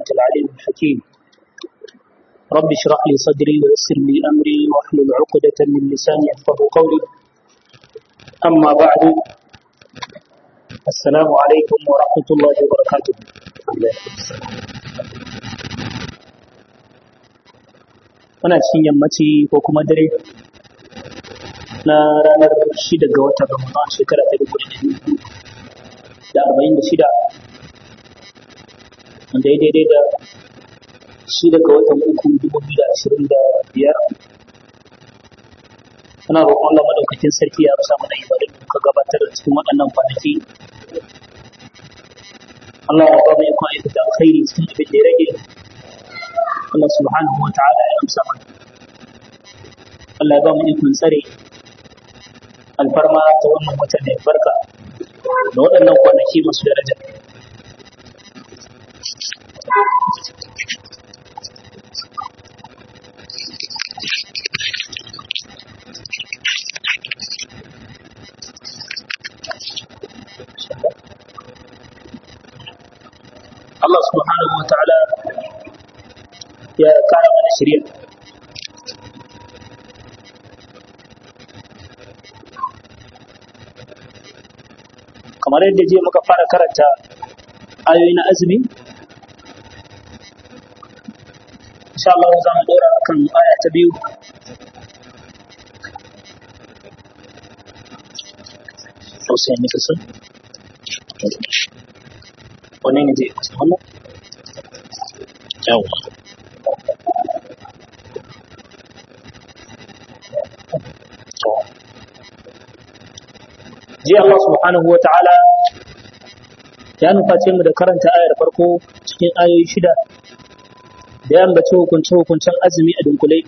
أنت العليم الحكيم رب اشرح لي صدري ويسر لي أمري واحلل عقدة من لساني يفقه قولي أما بعد السلام عليكم ورحمة الله وبركاته muna cikin yammaci ko kuma dare na ranar shida ga watan Ramadan shekara ta dubu da arba'in da shida wanda ya daidai da shida ga watan uku dubu biyu da ashirin da biyar muna roƙon Allah madaukakin sarki ya amsa mana ibadun da muka gabatar da cikin waɗannan kwanaki Allah ya ba mu ikon aikata alkhairi cikin abin da ya rage Allah subhanahu wa ta'ala ya amsa mana Allah ya ba mu ikon tsare alfarma ta wannan watan da ya barka da waɗannan kwanaki masu daraja Allah subhanahu wa ta'ala ya kara mana shirya kamar yadda je muka fara karanta ayoyi na azumi insha Allah za mu dora akan aya ta biyu Hussein ne kasu wani ne zai kusa wannan yawwa jiya Allah subhanahu wa ta'ala ya nuface mu da karanta ayar farko cikin ayoyi shida da ya ambaci hukunce-hukuncen azumi a dunkule.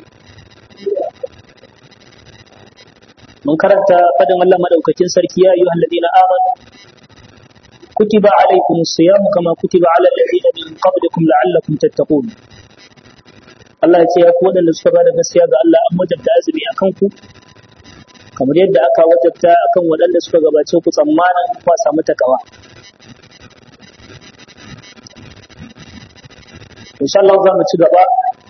Mun karanta fadin Allah madaukakin sarki ya yi wa halladina aman kutiba alaikum siyamu kama kutiba ala alladhina min qablikum la'allakum tattaqun Allah ya ce ya ku waɗanda suka bada gaskiya ga Allah an wajabta azumi a kanku kamar yadda aka wajabta akan waɗanda suka gabace ku tsammanin kwa samu takawa. Insha Allah za mu ci gaba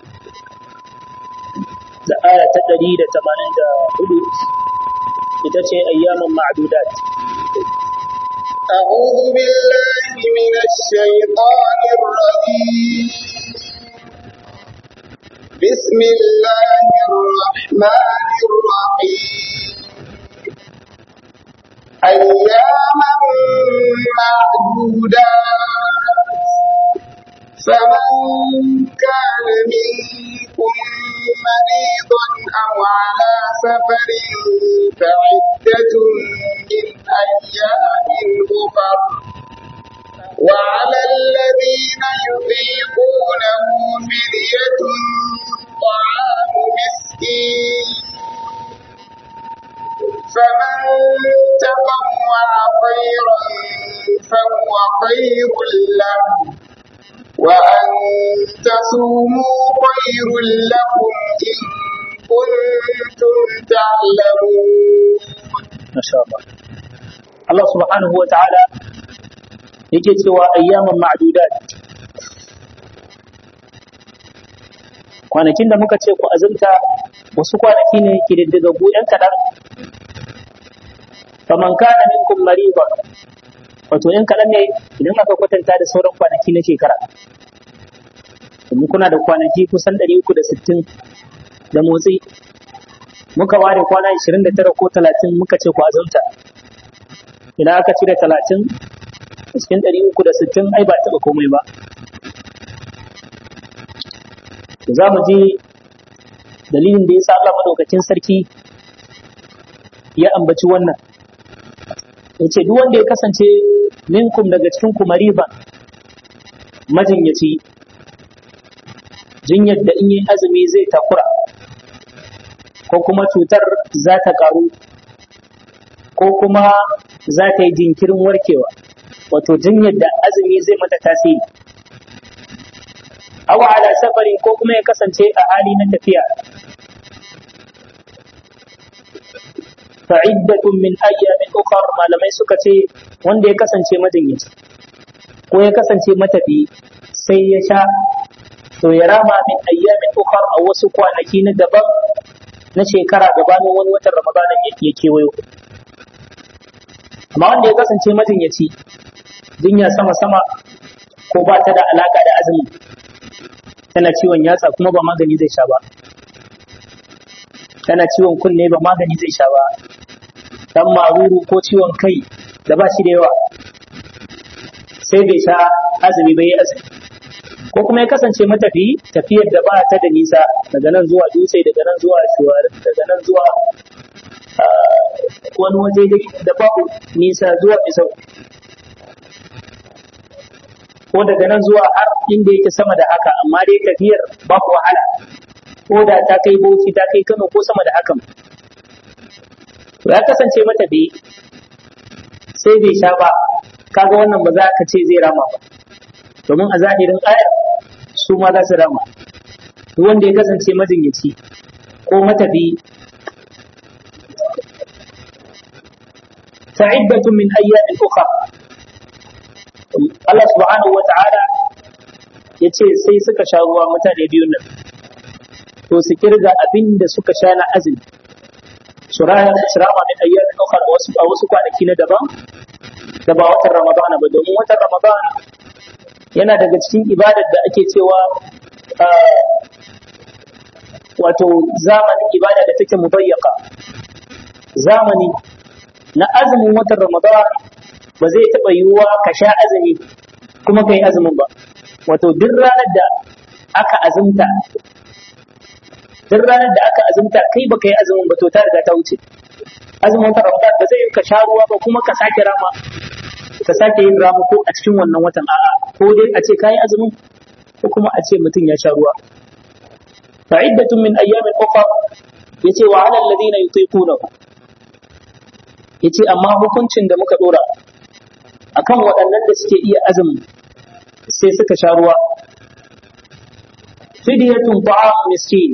da aya ta ɗari da tamanin da hudu ita ce ayyaman ma'adudat. أعوذ بالله من الشيطان الرجيم بسم الله الرحمن الرحيم أياما معدودات فمن كان منكم مريضا أو على سفر فعدة من أيام أخر وعلى الذين يطيقونه فدية طعام مسكين فمن تطوع خيرا فهو خير له وأن تصوموا خير لكم إن كنتم تعلمون ما شاء الله الله سبحانه وتعالى yake cewa ayyaman ma'dudat kwanakin da muka ce ku azumta wasu kwanaki ne ke diddiga yan kaɗan faman kana minkum mariba wato yan kaɗan ne idan aka kwatanta da sauran kwanaki na shekara domin kuna da kwanaki kusan 360 da motsi muka ware kwana 29 ko 30 muka ce ku azumta idan aka cire 30 cikin 360 ai ba taɓa komai ba za mu ji dalilin da ya sa Allah madaukakin sarki ya ambaci wannan yace duk wanda ya kasance minkum daga cikin ku mariba majinyaci jinyar da in yi azumi zai takura ko kuma cutar za ta karu ko kuma za ta yi jinkirin warkewa wato jinyar da azumi zai mata tasiri awa ala safari ko kuma ya kasance a hali na tafiya fa'iddatun min ayyamin ukhar malamai suka ce wanda ya kasance majinyaci ko ya kasance matafi sai ya sha to ya rama min ayyamin ukhar a wasu kwanaki na daban na shekara gabanin wani watan Ramadan ya kewayo amma wanda ya kasance majinyaci jinya sama sama ko ba ta da alaka da azumi tana ciwon yatsa kuma ba magani zai sha ba tana ciwon kunne ba magani zai sha ba dan maruru ko ciwon kai da ba shi da yawa sai bai sha azumi bai azumi ko kuma ya kasance matafi tafiyar da ba ta da nisa daga nan zuwa dutse daga nan zuwa shuwar daga nan zuwa wani waje da babu nisa zuwa isau ko daga nan zuwa har inda yake sama da haka amma dai tafiyar babu wahala ko da ta kai boki ta kai kano ko sama da hakan to ya kasance matafi sai bai sha ba kaga wannan ba za ka ce zai rama ba domin a zahirin ayar su ma za su rama duk wanda ya kasance majinyaci ko matafi fa'iddatun min ayyamin ukhra Allah subhanahu wa ta'ala ya ce sai suka sha ruwa mutane biyun nan to su kirga abin da suka sha na azumi su rama min ayyamin ukhra a wasu kwanaki na daban da ba watan ramadana ba domin watan ramadana yana daga cikin ibadar da ake cewa wato zamanin ibada da take mubayyaka zamani na azumin watan ramadan ba zai taɓa yiwuwa ka sha azumi kuma ka yi azumin ba wato duk ranar da aka azumta duk ranar da aka azumta kai ba ka yi azumin ba to ta riga ta wuce azumin watan ramadan ba zai ka sha ruwa ba kuma ka sake rama ka sake yin ramu ko a cikin wannan watan a'a ko dai a ce kayi azumin ko kuma a ce mutum ya sha ruwa fa iddatun min ayyamin ukhra yace wa 'ala alladhina yutiqunahu yace amma hukuncin da muka dora akan waɗannan da suke iya azumi sai suka sha ruwa fidyatun ta'am miskin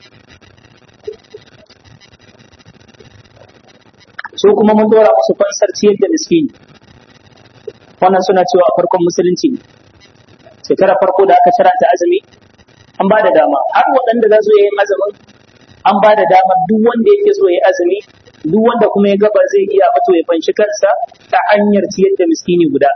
su kuma mun dora musu fansar ciyar da miskini wannan suna cewa a farkon musulunci shekara farko da aka ta azumi an ba da dama har waɗanda za su yi azumin an ba da dama duk wanda yake so ya azumi duk wanda kuma ya gaba zai iya fito ya fanshi kansa ta hanyar ciyar da miskini guda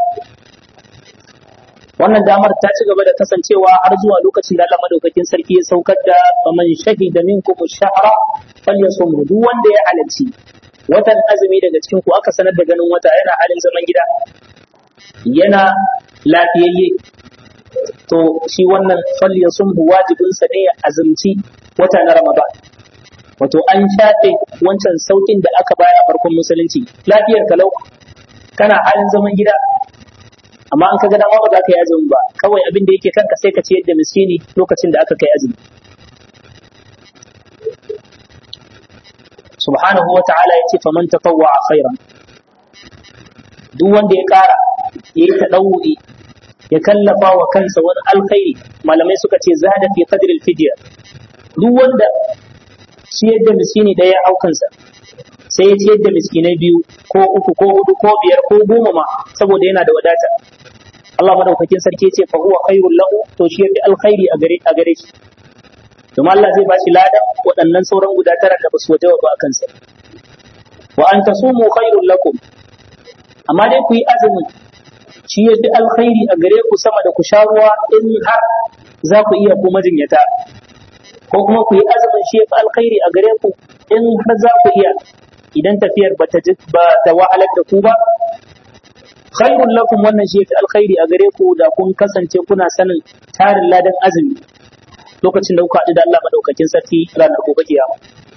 wannan damar ta ci gaba da kasancewa har zuwa lokacin da Allah madaukakin sarki ya saukar da faman shahida minkum ash-shahra falyasum duk wanda ya halarci watan azumi daga cikin ku aka sanar da ganin wata yana halin zaman gida yana lafiyayye to shi wannan falyasum wajibin sa ne ya azumci wata na Ramadan wato an shafe wancan saukin da aka bayar a farkon musulunci lafiyar kalau kana halin zaman gida amma an kaga dama ba za ka yi azumi ba kawai abin da yake kanka sai ka ciyar da miskini lokacin da aka kai azumi subhanahu wa ta'ala yace faman tatawwa khairan duk wanda ya kara ya yi tadawwi ya kallafa wa kansa wani alkhairi malamai suka ce zada fi qadri al-fidya duk wanda ciyar da miskini daya ya aukansa sai ya ciyar da miskinai biyu ko uku ko hudu ko biyar ko goma ma saboda yana da wadata Allah madaukakin sarki ya ce fa huwa khairul lahu to shi yafi alkhairi a gare a gare shi domin Allah zai bashi ladan waɗannan sauran guda tara da basu wajaba ba akan sa wa an tasumu khairul lakum amma dai ku yi azumin shi yafi alkhairi a gare ku sama da ku sha ruwa in har za ku iya ku majinyata ko kuma ku yi azumin shi yafi alkhairi a gare ku in har za ku iya idan tafiyar ba ta wahalar da ku ba khairun lakum wannan shi yafi alkhairi a gare ku da kun kasance kuna sanin tarin ladan azumi lokacin da kuka haɗu da Allah madaukakin sarki ranar gobe kiyama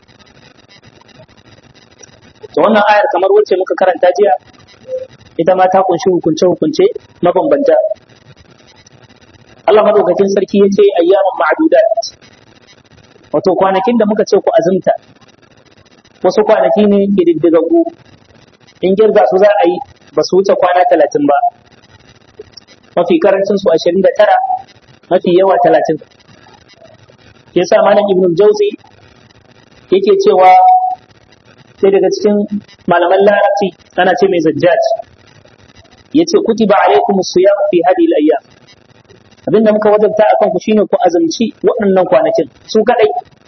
to wannan ayar kamar wacce muka karanta jiya ita ma ta kunshi hukunce hukunce mabambanta Allah madaukakin sarki ya ce ayyaman ma'dudat wato kwanakin da muka ce ku azumta wasu kwanaki ne ƙididdigaggu in girga su za a yi ba su wuce kwana talatin ba mafi karancin su ashirin da tara mafi yawa talatin yasa malam ibn jauzi yake cewa sai daga cikin malaman larabci ana ce mai zajjaj ya ce kutiba alaikum siyam fi hadhihi al-ayyam abinda muka wajabta akan ku shine ku azumci waɗannan kwanakin su kadai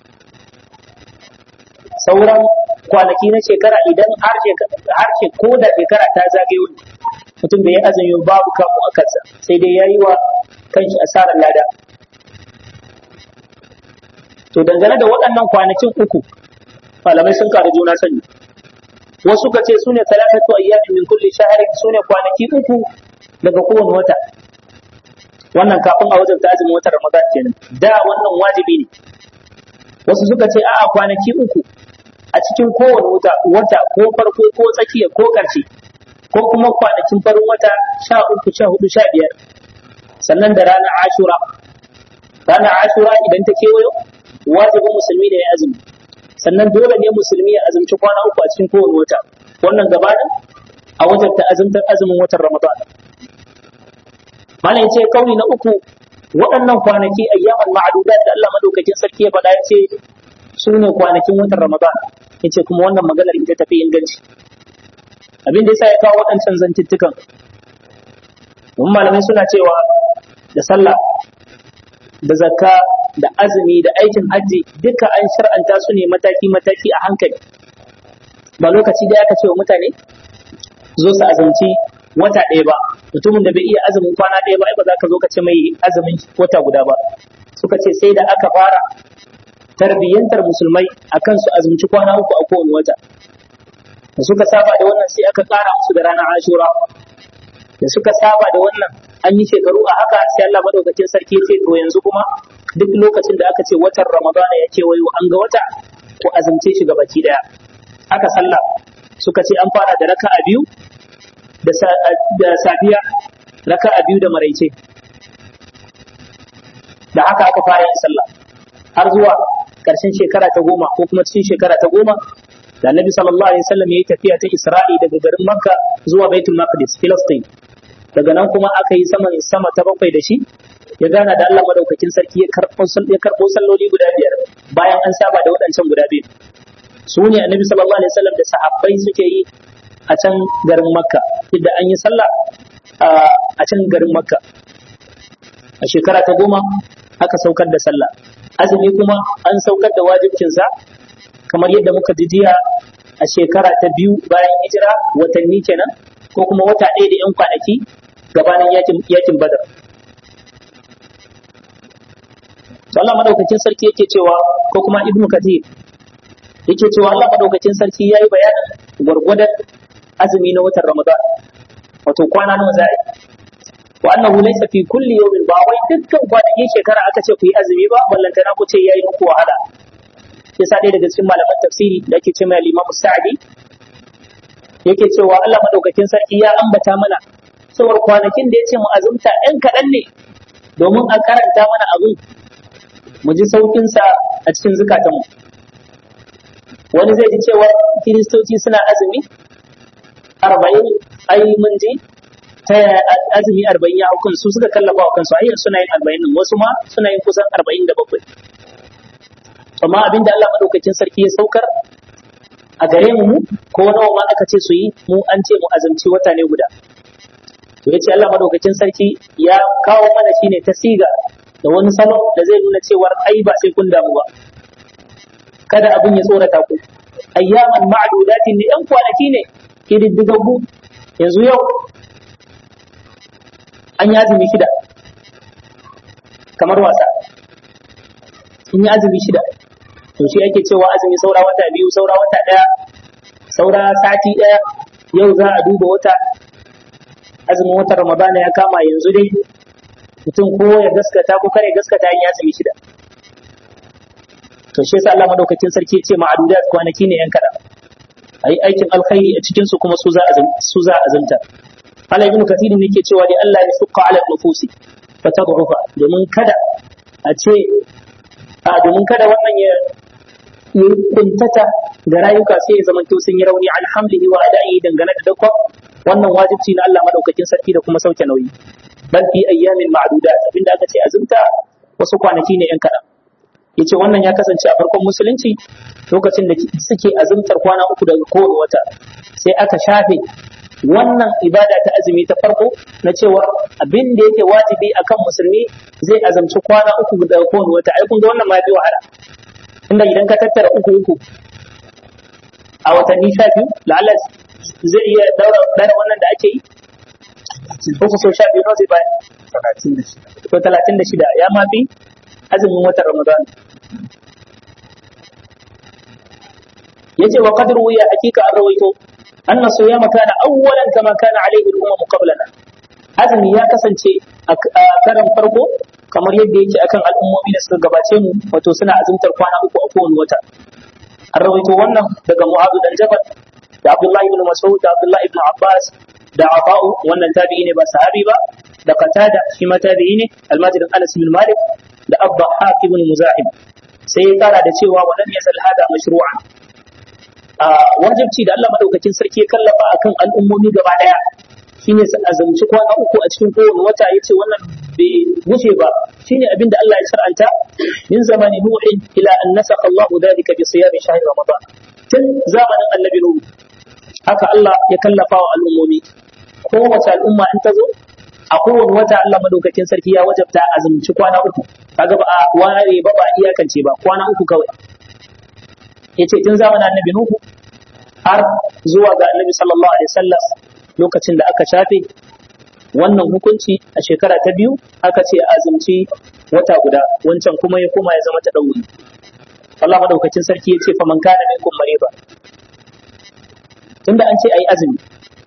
sauran kwanaki na shekara idan har ko da shekara ta zagayo mutum bai yi azumi babu kamu a kansa sai dai yayi wa kanshi asarar lada to dangane da waɗannan kwanakin uku malamai sun karu juna sani wasu ka ce su ne talafatu ayyamin min kulli shahrin su ne kwanaki uku daga kowane wata wannan kafin a wajen ta azumin watan ramadan kenan da wannan wajibi ne wasu suka ce a'a kwanaki uku a cikin kowane wata wata ko farko ko tsakiya ko ƙarshe ko kuma kwanakin farin wata sha uku sha hudu sha biyar sannan da ranar ashura ranar ashura idan ta kewayo wajibin musulmi ne ya azumi sannan dole ne musulmi ya azumci kwana uku a cikin kowane wata wannan gabanin a wajen ta azumtar azumin watan ramadan malam ce kauli na uku waɗannan kwanaki ayyaman ma'adudat da Allah madaukakin sarki ya faɗa ya ce su ne kwanakin watan ramadan ya ce kuma wannan maganar ita tafi inganci abin da yasa ya kawo waɗancan zantuttukan domin malamai suna cewa da sallah da zakka da azumi da aikin hajji duka an shar'anta su ne mataki-mataki a hankali ba lokaci da aka ce wa mutane zo su azumci wata ɗaya ba mutumin da bai iya azumin kwana ɗaya ba ai ba za ka zo ka ce mai azumin wata guda ba suka ce sai da aka fara tarbiyyantar musulmai akan su azumci kwana uku a kowane wata da suka saba da wannan sai aka ƙara musu da ranar ashura da suka saba da wannan an yi shekaru a haka sai Allah madaukakin sarki ce to yanzu kuma duk lokacin da aka ce watan ramadana ya kewayo an ga wata ko azumce shi gabaki daya haka sallah suka ce an fara da raka'a biyu da safiya raka'a biyu da maraice da haka aka fara yin sallah har zuwa ƙarshen shekara ta goma ko kuma cikin shekara ta goma da annabi sallallahu alaihi wasallam ya yi tafiya ta isra'i daga garin makka zuwa baitul maqdis filistin daga nan kuma aka yi sama sama ta bakwai da shi ya gana da Allah madaukakin sarki ya karɓo ya karɓo salloli guda biyar bayan an saba da waɗancan guda biyu su ne annabi sallallahu alaihi wasallam da sahabbai suke yi a can garin makka idan an yi sallah a can garin makka a shekara ta goma aka saukar da sallah azumi kuma an saukar da wajibcinsa kamar yadda muka ji jiya a shekara ta biyu bayan hijira watanni kenan ko kuma wata ɗaya da 'yan kwanaki gabanin yakin badar to Allah madaukakin sarki yake cewa ko kuma ibnu kathir yake cewa Allah madaukakin sarki yayi bayanin gwargwadon azumi na watan ramadan wato kwana nawa za a yi wa annahu laysa fi kulli yawmin ba wai dukkan kwanakin shekara aka ce ku yi azumi ba ballantana ku ce yayi muku wahala yasa ɗaya daga cikin malaman tafsiri da ake cewa Imam Sa'di yake cewa Allah madaukakin sarki ya ambata mana cewar kwanakin da ya ce mu azumta ɗan kaɗan ne domin a karanta mana abin mu ji saukinsa a cikin zukatanmu wani zai ji cewa kiristoci suna azumi arba'in ai mun ji ta azumi arba'in ya hukun su suka kallafa wa kansu ayyar suna yin arba'in nan wasu ma suna yin kusan arba'in da bakwai amma abin da Allah madaukakin sarki ya saukar a gare mu ko nawa ma aka ce su yi mu an ce mu azumci wata ne guda to yace Allah madaukakin sarki ya kawo mana shine ta siga da wani salo da zai nuna cewar ai ba sai kun damu ba kada abin ya tsorata ku ayyaman ma'dudatin ne yan kwanaki ne kididdigaggu yanzu yau an yi azumi shida kamar wasa in yi azumi shida to shi ake cewa azumi saura wata biyu saura wata ɗaya saura sati ɗaya yau za a duba wata azumin watan ramadana ya kama yanzu dai mutum ko ya gaskata ko kare gaskata in ya azumi shida to shi yasa Allah madaukakin sarki ce ma'adudat kwanaki ne yan kada ayi aikin alkhairi a cikin su kuma su za su za azumta Allah ibn Kathir ne ke cewa dai Allah ya suqa ala nufusi fa tad'ufa domin kada a ce a domin kada wannan ya yi kuntata ga rayuka sai ya zamanto sun yi rauni alhamdulillah wa ada'i dangane da dakon wannan wajibci na Allah madaukakin sarki da kuma sauke nauyi bal fi ayyamin ma'dudat abinda aka ce azumta wasu kwanaki ne yan kaɗan yace wannan ya kasance a farkon musulunci lokacin da suke azumtar kwana uku daga kowane wata sai aka shafe wannan ibada ta azumi ta farko na cewa abin da yake wajibi akan musulmi zai azamci kwana uku daga kowane wata ai kun ga wannan ma fi wahala inda idan ka tattara uku uku a watanni sha biyu la'alla zai iya daura dara wannan da ake yi uku so sha biyu nawa zai bayar ko talatin da shida ya ma fi azumin watan ramadan yace wa qad ruwiya hakika an rawaito anna siyama kana awwalan kama kana alaihi al-umam qablana azumi ya kasance a karan farko kamar yadda yake akan al'ummomi da suka gabace mu wato suna azumtar kwana uku a kowane wata an rawaito wannan daga mu'adh dan jabal da abdullahi ibn mas'ud da abdullahi ibn abbas da ata'u wannan tabi'i ne ba sahabi ba da qatada shi ma tabi'i ne almajirin anas bin malik da abba ibn muzahim sai ya kara da cewa wa lam yazal hada mashru'an a wajibci da Allah madaukakin sarki ya kallafa akan al'ummomi gaba daya shine su azumci kwana uku a cikin kowane wata yace wannan bai wuce ba shine abin da Allah ya shar'anta min zamani nuhin ila an nasakha Allah dhalika bi siyami shahr ramadan tun zamanin annabi nuhu haka Allah ya kallafa wa al'ummomi kowace al'umma in ta zo a kowane wata Allah madaukakin sarki ya wajabta azumci kwana uku kaga ba a ware ba ba iyakance ba kwana uku kawai yace tun zamanin annabi nuhu har zuwa ga annabi sallallahu alaihi wasallam lokacin da aka shafe wannan hukunci a shekara ta biyu aka ce azumci wata guda wancan kuma ya koma ya zama ta ɗauri Allah madaukakin sarki ya ce fa man kana minkum mariba tunda an ce ayi azumi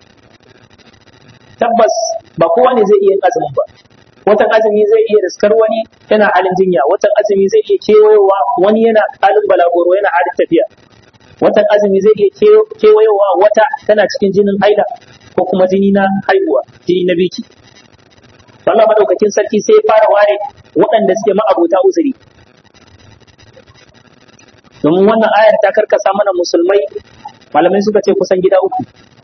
tabbas ba kowa ne zai iya yin azumin ba watan azumi zai iya riskar wani yana halin jinya watan azumi zai iya kewayowa wani yana halin balagoro yana halin tafiya watan azumi zai iya kewayowa wata tana cikin jinin haila ko kuma jini na haihuwa jini na biki Allah madaukakin sarki sai ya fara ware waɗanda suke ma'abota uzuri domin wannan ayar ta karkasa mana musulmai malamai suka ce kusan gida uku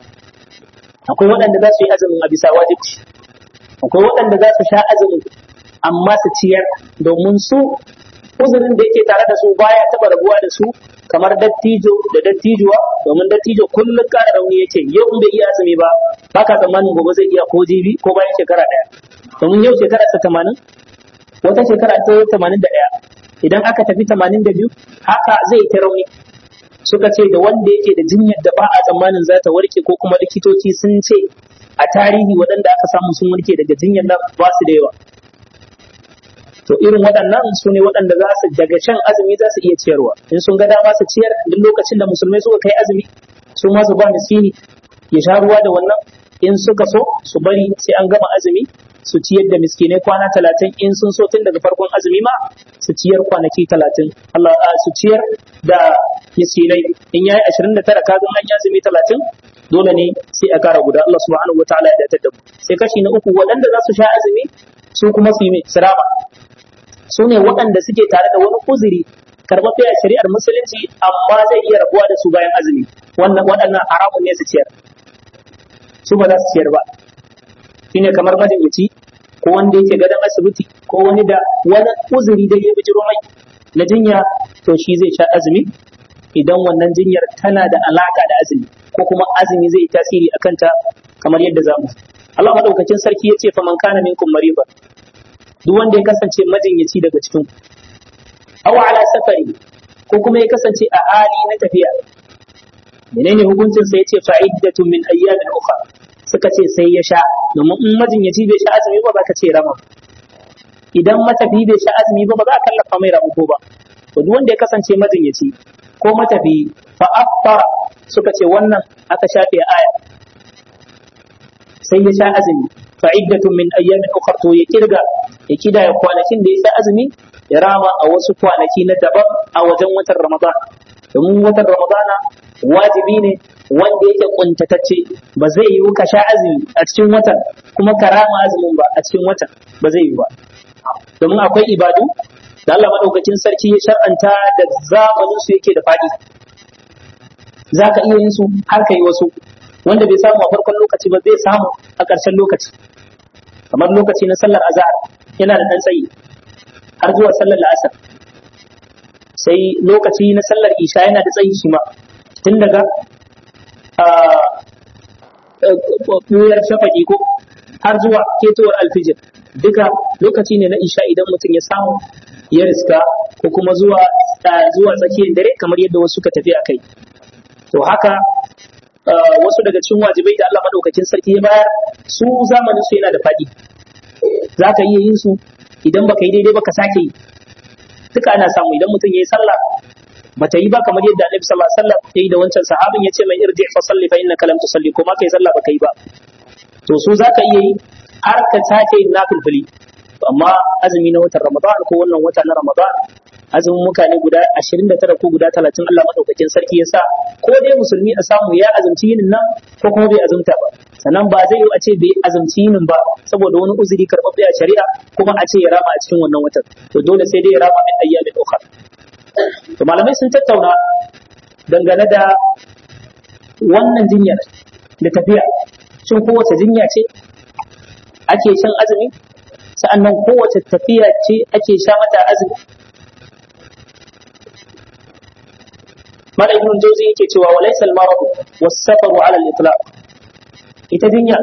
akwai waɗanda za su yi azumin a bisa wajibci akwai waɗanda za su sha azumin amma su ciyar domin su uzurin da yake tare da su baya taɓa rabuwa da su kamar dattijo da dattijuwa domin dattijo kullum ƙara rauni yake yau in bai iya azumi ba ba ka tsammanin gobe zai iya ko jibi ko bayan shekara ɗaya domin yau shekara sa tamanin wata shekara ta tamanin da ɗaya idan aka tafi tamanin da biyu haka zai ta rauni suka ce da wanda yake da jinyar da ba a tsammanin za ta warke ko kuma likitoci sun ce a tarihi waɗanda aka samu sun warke daga jinyar nan ba su da yawa to irin waɗannan su ne waɗanda za su daga shan azumi za su iya ciyarwa in sun ga dama su ciyar duk lokacin da musulmai suka kai azumi su ma su ba miskini ya sha ruwa da wannan in suka so su bari sai an gama azumi su ciyar da miskinai kwana talatin in sun so tun daga farkon azumi ma su ciyar kwanaki talatin Allah su ciyar da miskinai in yayi ashirin da tara kazan an yi azumi talatin dole ne sai a kara guda Allah subhanahu wataala ya datar da mu sai kashi na uku waɗanda za su sha azumi su kuma su yi sirama su ne waɗanda suke tare da wani uzuri karɓaɓɓe a shari'ar musulunci amma zai iya rabuwa da su bayan azumi wannan waɗannan haramun ne su ciyar su ba za su ciyar ba shine kamar majinyaci ko wanda yake gadon asibiti ko wani da wani uzuri da ya bijiro mai na jinya to shi zai sha azumi idan wannan jinyar tana da alaka da azumi ko kuma azumi zai tasiri a kanta kamar yadda za mu Allah madaukakin sarki ya ce fa man kana minkum mariba duk wanda ya kasance majinyaci daga cikin aw ala safari ko kuma ya kasance a hali na tafiya menene hukuncin sa yace fa'iddatun min ayyamin ukhra suka ce sai ya sha domin in majinyaci bai sha azumi ba za ka ce rama idan matafi bai sha azumi ba ba za a kallafa mai ramuko ba to duk wanda ya kasance majinyaci ko matafi fa afṭara suka ce wannan aka shafe aya sai ya sha azumi fa iddatun min ayyamin ukhra to ya kirga ya kidaya kwanakin da ya sha azumi ya rama a wasu kwanaki na daban a wajen watan ramadan domin watan ramadana wajibi ne wanda yake kuntatacce ba zai yiwu ka sha azumi a cikin watan kuma ka rama azumin ba a cikin watan ba zai yiwu ba domin akwai ibadu da Allah madaukakin sarki ya shar'anta da zamanin su yake da fadi za ka iya yin su har ka yi wasu wanda bai samu a farkon lokaci ba zai samu a ƙarshen lokaci kamar lokaci na sallar azhar yana da ɗan tsayi har zuwa sallar la'asar sai lokaci na sallar isha yana da tsayi shi ma tun daga ɓuyar shafaki ko har zuwa ketowar alfijir duka lokaci ne na isha idan mutum ya samu ya riska ko kuma zuwa zuwa tsakiyar dare kamar yadda wasu suka tafi a kai to haka wasu daga cikin wajibai da Allah madaukakin sarki ya bayar su zamanin su yana da faɗi za ka iya yin su idan baka yi daidai ba ka sake yi duka ana samu idan mutum ya yi sallah bata yi ba kamar yadda Annabi sallallahu alaihi wasallam ya yi da wancan sahabin ya ce mai irji fa salli fa innaka lam tusalli ko ma kai sallah baka yi ba to su zaka iya yi har ka sake yin nafilfili amma azumi na watan Ramadan ko wannan wata na Ramadan azumin mutane guda 29 ko guda 30 Allah madaukakin sarki ya sa ko dai musulmi a samu ya azumci yinin nan ko kuma bai azumta ba sannan ba zai yi a ce bai azumci yinin ba saboda wani uzuri karɓaɓɓe a shari'a kuma a ce ya rama a cikin wannan watan to dole sai dai ya rama min ayyamin ukhra to malamai sun tattauna dangane da wannan jinyar da tafiya shin kowace jinya ce ake shan azumi sa'annan kowace tafiya ce ake sha mata azumi mala ibn jawzi yake cewa wa laysa al-marad was-safaru ala al-itlaq ita jinya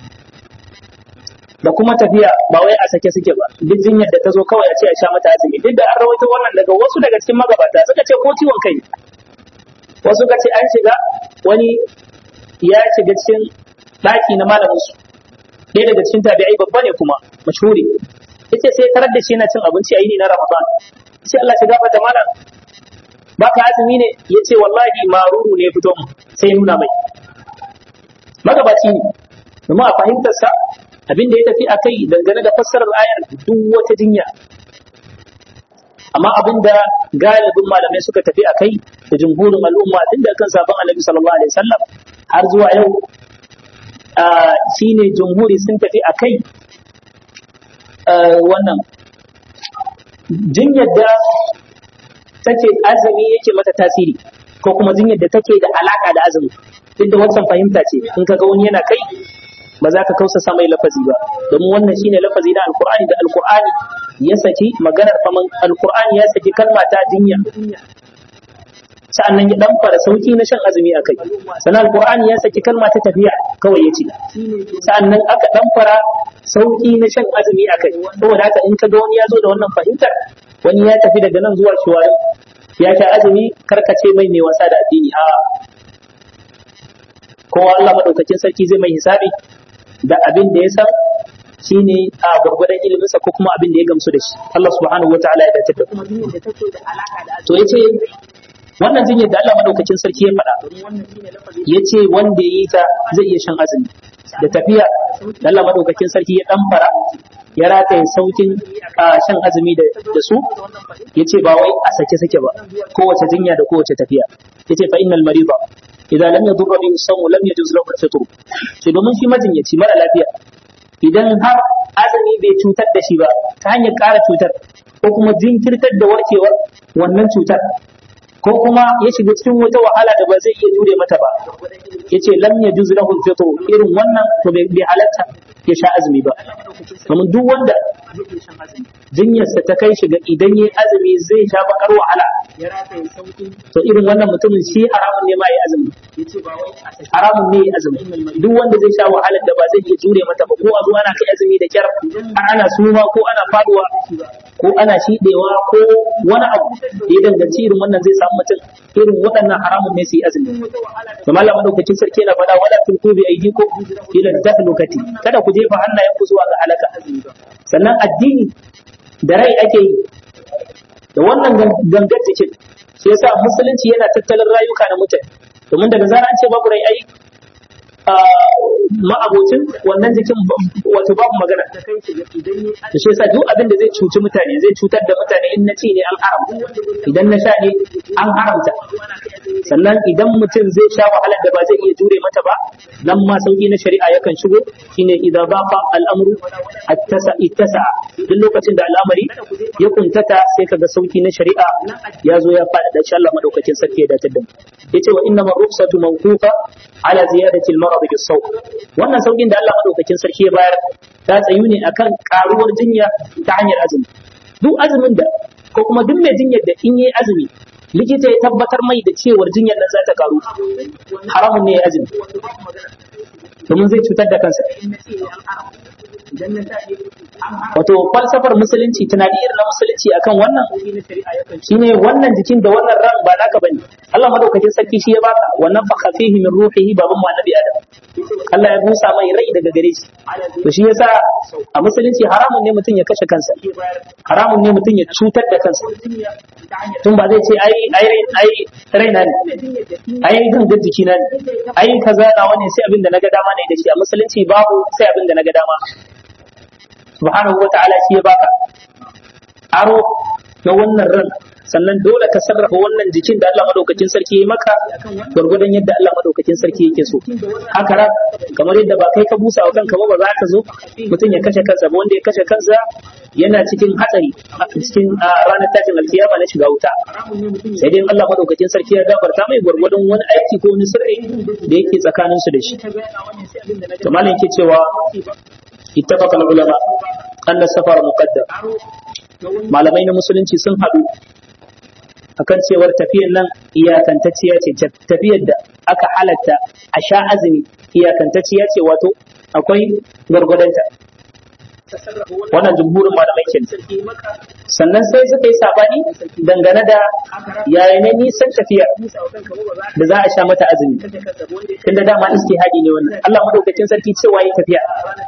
da kuma tafiya ba wai a sake suke ba duk jinyar da ta zo kawai a ce a sha mata azumi duk da an rawaito wannan daga wasu daga cikin magabata suka ce ko ciwon kai wasu suka ce an shiga wani ya shiga cikin ɗaki na malamin su ɗaya daga cikin tabi'ai babba ne kuma mashhuri yace sai tarar da shi yana cin abinci a yini na Ramadan sai Allah ya gafarta malam baka azumi ne yace wallahi maruru ne fito mu sai nuna mai magabaci ne domin a fahimtar sa abin da ya tafi a kai dangane da fassarar ayar duk wata jinya amma abin da galibin malamai suka tafi a kai da jumhurin al'umma tun da kan sabon annabi sallallahu alaihi wasallam har zuwa yau shine jumhuri sun tafi a kai wannan jinyar da take azumi yake mata tasiri ko kuma jinyar da take da alaka da azumi duk da wancan fahimta ce in ka ga wani yana kai ba za ka kausa mai lafazi ba domin wannan shine lafazi na alqur'ani da alqur'ani ya saki maganar faman alqur'ani ya saki kalma ta jinya sa'annan ya dan fara sauki na shan azumi akai sannan alqur'ani ya saki kalma ta tafiya kawai yace sa'annan aka dan fara sauki na shan azumi akai saboda haka in ka ga wani ya zo da wannan fahimtar wani ya tafi daga nan zuwa shiwari ya sha azumi karkace mai ne wasa da addini a kowa Allah madaukakin sarki zai mai hisabi da abin da ya san shine a gurgurdan iliminsa ko kuma abin da ya gamsu da shi Allah subhanahu wataala ya dace da kuma jinyar da take da alaka da to yace wannan jinyar da Allah madaukakin sarki ya faɗa yace wanda ya yi ta zai iya shan azumi da tafiya da Allah madaukakin sarki ya dan fara ya rataye saukin shan azumi da su yace ba wai a sake sake ba kowace jinya da kowace tafiya yace fa innal marida idan lam yadurra bihi sawmu lam yajuz lahu al-fitr sai domin shi majinyaci mara lafiya idan har azumi bai cutar da shi ba ta hanyar ƙara cutar ko kuma jinkirtar da warkewar wannan cutar ko kuma ya shiga cikin wata wahala da ba zai iya jure mata ba yace lam yajuz lahu al-fitr irin wannan to bai halatta ya sha azumi ba domin duk wanda jinyarsa ta kai shiga idan yayi azumi zai sha bakar wahala to irin wannan mutumin shi haramun ne ma yi azumi haramun ne yi azumi duk wanda zai sha wahalar da ba zai iya jure mata ba ko a zo ana kai azumi da kyar har ana suma ko ana faduwa ko ana shidewa ko wani abu da ya danganci irin wannan zai samu mutum irin waɗannan haramun ne su yi azumi to malam madaukakin sarki yana faɗa wala tulqu bi aydikum ila tahlukati kada ku jefa hannayen ku zuwa ga halaka sannan addini da rai ake yi da wannan gangan jikin shi yasa musulunci yana tattalin rayuka na mutane domin daga zara an ce babu rai ai ma'abocin wannan jikin wato babu magana da shi yasa duk abin da zai cuci mutane zai cutar da mutane in na ci ne an haramta idan na sha ne an haramta sannan idan mutum zai sha wahalar da ba zai iya jure mata ba nan ma sauki na shari'a yakan shigo shine idan baqa al'amru attasa ittasa duk lokacin da al'amari ya kuntata sai kaga sauki na shari'a ya zo ya fada da insha Allah madaukakin sarki ya dace da mu yace wa inna rukhsatu mawqufa ala ziyadati al-marad bis-sawm wannan saukin da Allah madaukakin sarki ya bayar ta tsayu ne akan karuwar jinya ta hanyar azumi duk azumin da ko kuma duk mai jinyar da in yi azumi likita ya tabbatar mai da cewar jinyar nan za ta karu haramun ne ya azumi domin zai cutar da kansa wato falsafar musulunci tunani irin na musulunci akan wannan shine wannan jikin da wannan ran ba naka bane Allah madaukakin sarki shi ya baka wannan fa khafihi min ruhihi baban mu annabi adam Allah ya busa mai rai daga gare shi to shi yasa a musulunci haramun ne mutum ya kashe kansa haramun ne mutum ya cutar da kansa tun ba zai ce ai ai ai raina ne ai gangar jiki na ne ai kaza nawa ne sai abin da naga dama ne da shi a musulunci babu sai abin da naga dama subhanahu wa ta'ala shi ya baka aro na wannan ran sannan dole ka sarrafa wannan jikin da Allah madaukakin sarki ya maka gurgurdan yadda Allah madaukakin sarki yake so haka ran kamar yadda ba kai ka busa wa kanka ba ba za ka zo mutum ya kashe kansa ba wanda ya kashe kansa yana cikin hatsari a cikin ranar tashin alkiyama na shiga wuta sai dai Allah madaukakin sarki ya gafarta mai gurgurdan wani aiki ko wani sirri da yake tsakaninsu da shi to malam yake cewa اتفق العلماء أن السفر مقدر malamai na musulunci sun haɗu akan cewar tafiyar nan iyakantacciya ce tafiyar da aka halatta a sha azumi iyakantacciya ce wato akwai gwargwadonta wannan jumhurin malamai ke sannan sai suka yi sabani dangane da yaya ne nisan tafiya da za a sha mata azumi tunda dama istihadi ne wannan Allah madaukakin sarki cewa yi tafiya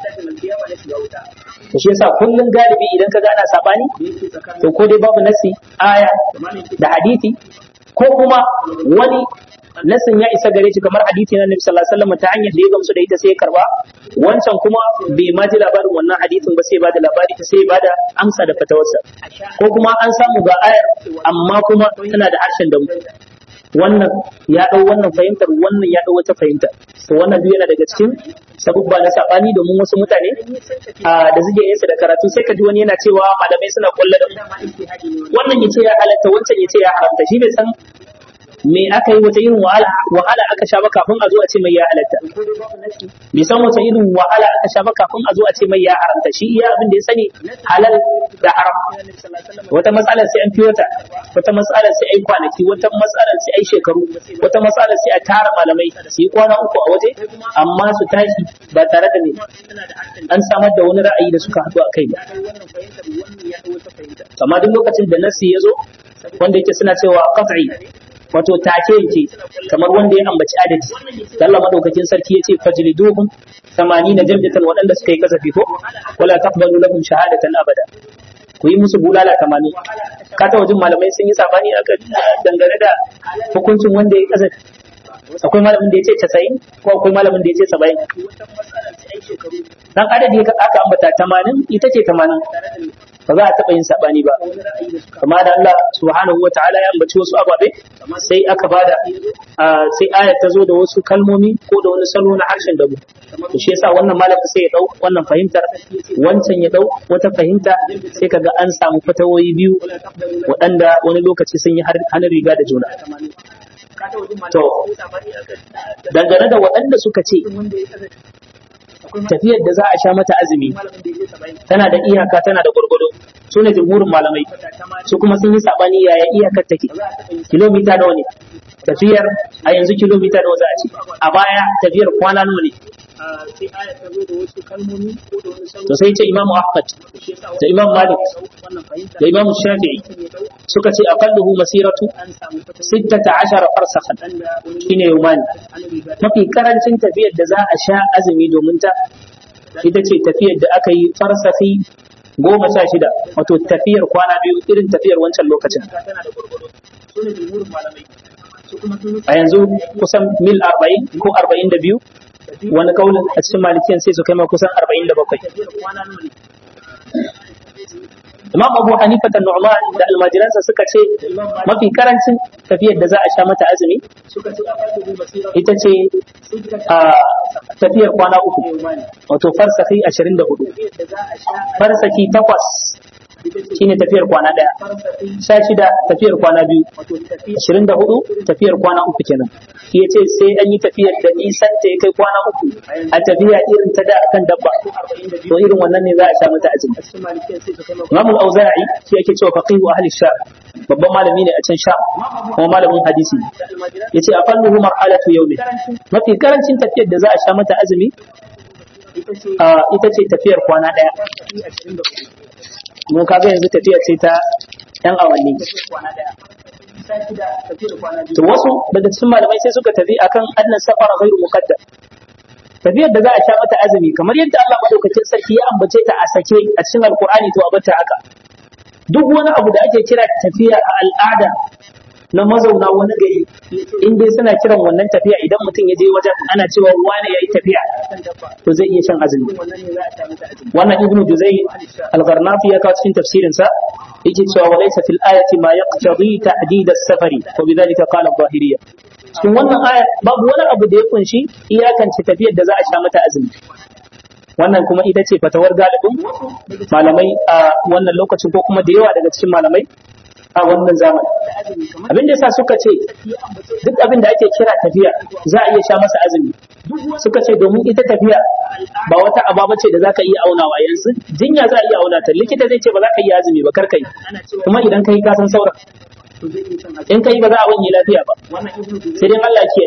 to shi yasa kullun galibi idan ka gana sabani to ko dai babu nasi aya da hadisi ko kuma wani nasin ya isa gare shi kamar hadisi na Nabi sallallahu alaihi wasallam ta hanyar da ya gamsu da ita sai ya karba wancan kuma bai ma ji labarin wannan hadisin ba sai ba da labari ta sai ba da amsa da fatawarsa ko kuma an samu ga ayar amma kuma tana da harshen da wannan ya dau wannan fahimtar wannan ya dau wata fahimta to wannan duk yana daga cikin sabubba na sabani domin wasu mutane da suke yin da karatu sai ka ji wani yana cewa malamai suna kulla da wannan yace ya halatta wancan yace ya haramta shi bai san me aka yi wata irin wahala wahala aka sha ba kafin a zo a ce mai ya halatta bai san wata irin wahala aka sha ba kafin a zo a ce mai ya haramta shi iya abin da ya sani halal da haram wata matsalar sai an fi wata wata matsalar sai ai kwanaki wata matsalar sai ai shekaru wata matsalar sai a tara malamai su yi kwana uku a waje amma su tashi ba tare da ne an samar da wani ra'ayi da suka haɗu a kai ba amma duk lokacin da nasi ya zo wanda yake suna cewa qat'i wato take yake kamar wanda ya ambaci adadi da Allah madaukakin sarki yace fajliduhum 80 jaldatan waɗanda suka yi kasafi ko wala taqbalu lahum shahadatan abada ku yi musu bulala 80 ka ta wajen malamai sun yi sabani aka dangane da hukuncin wanda ya kasafi akwai malamin da ya ce 90 ko akwai malamin da ya ce 70 dan adadi aka ambata 80 ita ce 80 ba za a taɓa yin saɓani ba kama da Allah subhanahu wa ta'ala ya ambaci wasu ababe sai aka bada sai ayat ta zo da wasu kalmomi ko da wani salo na harshen dabu to shi yasa wannan malamin sai ya dau wannan fahimtar wancan ya dau wata fahimta sai kaga an samu fatawoyi biyu waɗanda wani lokaci sun yi hannun riga da juna to dangane da waɗanda suka ce tafiyar da za a sha mata azumi tana da iyaka tana da gwargwado su ne jumhurin malamai su kuma sun yi sabani yaya iyakar take kilomita nawa ne tafiyar a yanzu kilomita nawa za a ce a baya tafiyar kwana nawa ne to sai ce imamu ahmad da imam malik da imam shafi'i suka ce aqalluhu masiratu 16 farsakhan shine yawmani mafi karancin tafiyar da za a sha azumi domin ta ita ce tafiyar da aka yi farsafi goma sha shida wato tafiyar kwana biyu irin tafiyar wancan lokacin a yanzu kusan mil arba'in ko arba'in da biyu wani kaulin a cikin malikiyan sai su kai ma kusan arba'in da bakwai Imam Abu Hanifa da Nu'man da almajiransa suka ce mafi karancin tafiyar da za a sha mata azumi ita ce a tafiyar kwana uku wato farsaki ashirin da hudu farsaki takwas shine tafiyar kwana ɗaya sha shida tafiyar kwana biyu ashirin da hudu tafiyar kwana uku kenan shi ya ce sai an yi tafiyar da nisan ta ya kai kwana uku a tafiya irin ta da akan dabba to irin wannan ne za a sha mata azumi Imam al-Auza'i shi yake cewa faqihu ahli sha babban malami ne a can sha kuma malamin hadisi yace aqalluhu marhalatu yawmi mafi karancin tafiyar da za a sha mata azumi ita ce tafiyar kwana daya mu kaga yanzu tafiya ce ta yan awanni to wasu daga cikin malamai sai suka tafi akan annan safara ghairu muqaddam tafiyar da za a sha mata azumi kamar yadda Allah madaukakin sarki ya ambace ta a sake a cikin alqur'ani to abata haka duk wani abu da ake kira tafiya a al'ada na mazauna wani gari in dai suna kiran wannan tafiya idan mutum ya je wajen ana cewa wani yayi tafiya to zai iya shan azumi wannan ibnu juzai al-gharnafi ya kawo cikin tafsirin sa yake cewa wa laysa fil ayati ma yaqtadi ta'did as-safari wa bidhalika qala adh-dhahiriyya cikin wannan aya babu wani abu da ya kunshi iyakance tafiyar da za a sha mata azumi wannan kuma ita ce fatawar galibin malamai a wannan lokacin ko kuma da yawa daga cikin malamai a wannan zamani abin da yasa suka ce duk abin da ake kira tafiya za a iya sha masa azumi suka ce domin ita tafiya ba wata ababa ce da zaka iya aunawa yanzu jinya za a iya auna ta likita zai ce ba za ka iya azumi ba kar kai kuma idan kai ka san sauran in kai ba za a wanye lafiya ba sai dai Allah ke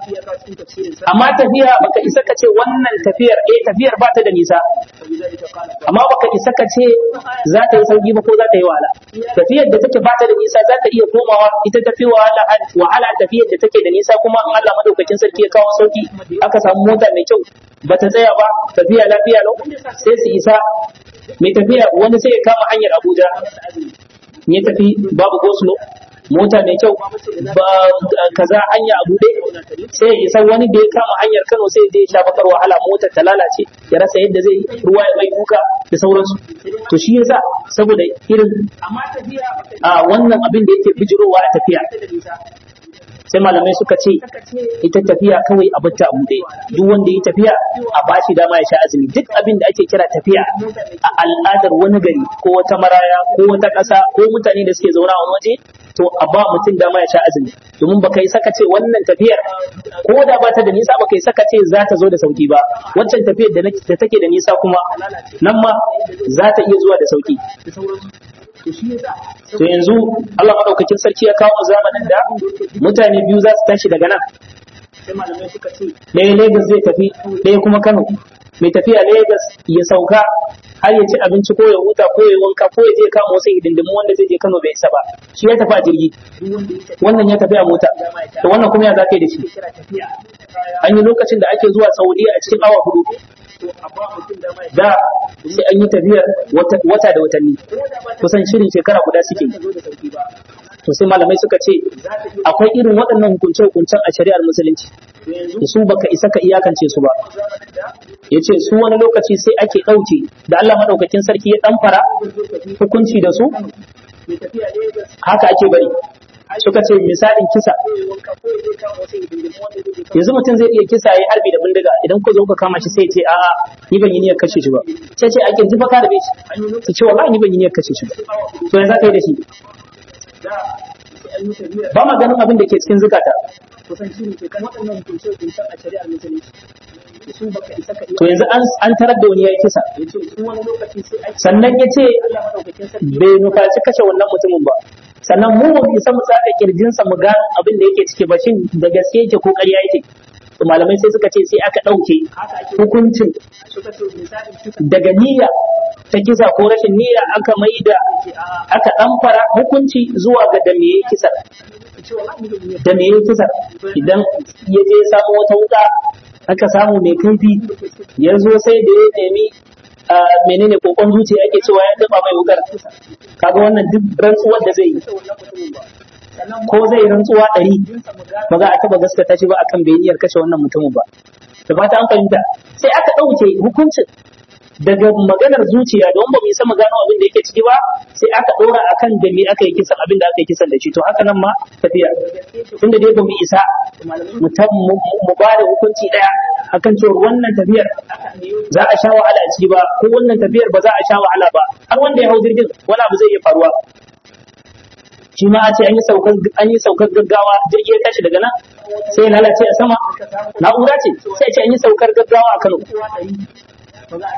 amma tafiya baka isa ka ce wannan tafiyar eh tafiyar ba ta da nisa amma baka isa ka ce za ta yi sauki ba ko za ta yi wahala tafiyar da take ba ta da nisa za ta iya komawa ita tafi wahala wahala tafiyar da take da nisa kuma in Allah madaukakin sarki ya kawo sauki aka samu mota mai kyau ba ta tsaya ba tafiya lafiya lau sai su isa mai tafiya wani sai ya kama hanyar Abuja ya tafi babu goslo mota mai kyau ba kaza hanya a bude sai ya san wani da ya kama hanyar Kano sai zai sha bakar wahala motar ta lalace ya rasa yadda zai ruwa ya mai duka da sauransu to shi yasa saboda irin a wannan abin da yake bijirowa a tafiya sai malamai suka ce ita tafiya kawai a bata a bude duk wanda ya tafiya a bashi dama ya sha azumi duk abin da ake kira tafiya a al'adar wani gari ko wata maraya ko wata ƙasa ko mutane da suke zauna a wani waje to a ba mutum dama ya sha azumi domin baka yi saka ce wannan tafiyar ko da ba ta da nisa baka yi saka ce za ta zo da sauki ba wancan tafiyar da take da nisa kuma nan ma za ta iya zuwa da sauki to yanzu Allah madaukakin sarki ya kawo zamanin da mutane biyu za su tashi daga nan ɗaya Lagos zai tafi ɗaya kuma Kano mai tafiya Lagos ya sauka har ya ci abinci ko ya huta ko ya wanka ko ya je kama wasu hidindimu wanda zai je Kano bai isa ba shi ya tafi a jirgi wannan ya tafi a mota to wannan kuma ya zaka yi da shi an yi lokacin da ake zuwa Saudiya a cikin awa hudu da sai an yi tafiyar wata da watanni kusan shirin shekara guda suke to sai malamai suka ce akwai irin waɗannan hukunce-hukuncen a shari'ar musulunci da su baka isa ka iyakance su ba ya ce su wani lokaci sai ake ɗauke da Allah maɗaukakin sarki ya ɗan fara hukunci da su haka ake bari suka ce misalin kisa yanzu mutum zai iya kisa ya harbi da bindiga idan ku zo ka kama shi sai ce a'a ni ban yi niyyar kashe shi ba sai ce a kirji fa ka rabe shi su ce wallahi ni ban yi niyyar kashe shi ba to yanzu ka yi da shi ba ma ganin abin da ke cikin zukata to yanzu an tarar da wani ya yi kisa sannan ya ce bai nufaci kashe wannan mutumin ba sannan mu ba isa mu tsaka kirjinsa mu ga abin da yake ciki ba shin da gaske yake ko ƙarya yake to malamai sai suka ce sai aka ɗauke hukuncin daga niyya ta kisa ko rashin niyya aka mai da aka ɗamfara hukunci zuwa ga da meye kisa da meye kisa idan ya je samu wata wuka aka samu mai kaifi ya zo sai da ya nemi menene kokon zuciya ake cewa ya daba mai wukar kaga wannan duk rantsuwar da zai yi ko zai rantsuwa ɗari ba za a taɓa gaskata shi ba akan bai niyyar kashe wannan mutumin ba da fata an fahimta sai aka ɗauke hukuncin daga maganar zuciya don ba mu isa mu gano abin da yake ciki ba sai aka ɗora akan da me aka yi kisan abin da aka yi kisan da shi to haka nan ma tafiya tunda dai ba mu isa mu ba da hukunci ɗaya akan cewa wannan tafiyar za a sha wahala a ciki ba ko wannan tafiyar ba za a sha wahala ba har wanda ya hau jirgin wani abu zai iya faruwa shi ma a ce an yi saukar an yi saukar gaggawa jirgi ya tashi daga nan sai ya lalace a sama na'ura ce sai a ce an yi saukar gaggawa a Kano